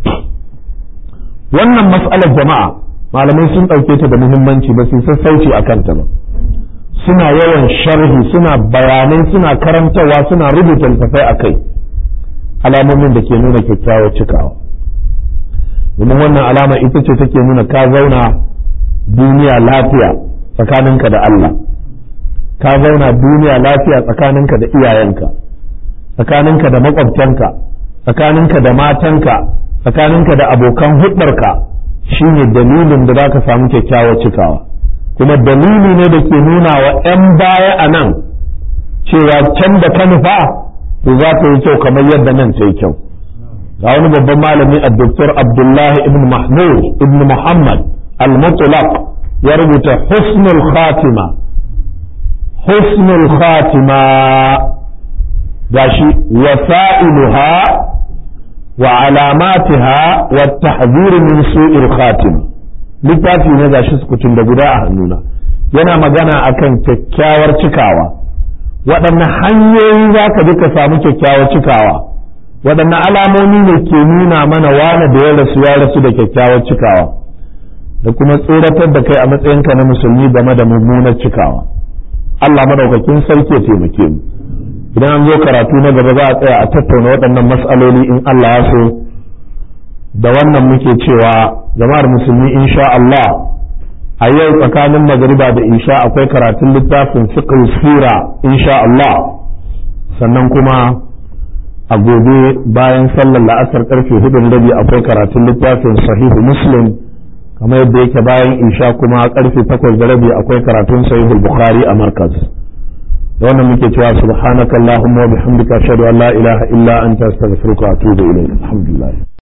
wannan mas'alar jama'a malamai sun ɗauke ta da muhimmanci ba su sassauci a kanta ba suna yawan sharhi suna bayanai suna karantarwa suna rubuta littattafai a kai alamomin da ke nuna kyakkyawar cikawa domin wannan alama ita ce take nuna ka zauna duniya lafiya tsakaninka da Allah ka zauna duniya lafiya tsakaninka da iyayenka tsakaninka da makwabtanka tsakaninka da matanka tsakaninka da abokan hudarka shine dalilin da za ka samu kyakkyawar cikawa kuma dalili ne da ke nuna wa 'yan baya a nan cewa can da ka nufa to za ta yi kyau kamar yadda nan ta yi kyau ga wani babban malami a doktor abdullahi ibn mahmud ibn muhammad al-mutlaq ya rubuta husnul khatima husnul khatima gashi wasa'iluha wa alamatiha wa tahzir min su'il khatima littafi ne gashi sukutun da guda a hannuna yana magana akan kyakkyawar cikawa waɗanne hanyoyi za ka bi ka samu kyakkyawar cikawa waɗanne alamomi ne ke nuna mana wane da ya rasu ya rasu da kyakkyawar cikawa da kuma tsoratar da kai a matsayinka na musulmi game da mummunar cikawa Allah madaukakin sarki ya taimake mu idan an zo karatu na gaba za a tsaya a tattauna waɗannan matsaloli in Allah ya so da wannan muke cewa jama'ar musulmi insha Allah a yau tsakanin magariba da isha akwai karatun littafin fiqh sura insha Allah sannan kuma a gobe bayan sallar la'asar karfe hudun rabi akwai karatun littafin sahihu muslim kamar yadda yake bayan isha kuma karfe takwas da rabi akwai karatun sahihul bukhari a markaz da wannan muke cewa subhanakallahumma wa bihamdika ashhadu an la ilaha illa anta astaghfiruka wa atubu ilayk alhamdulillah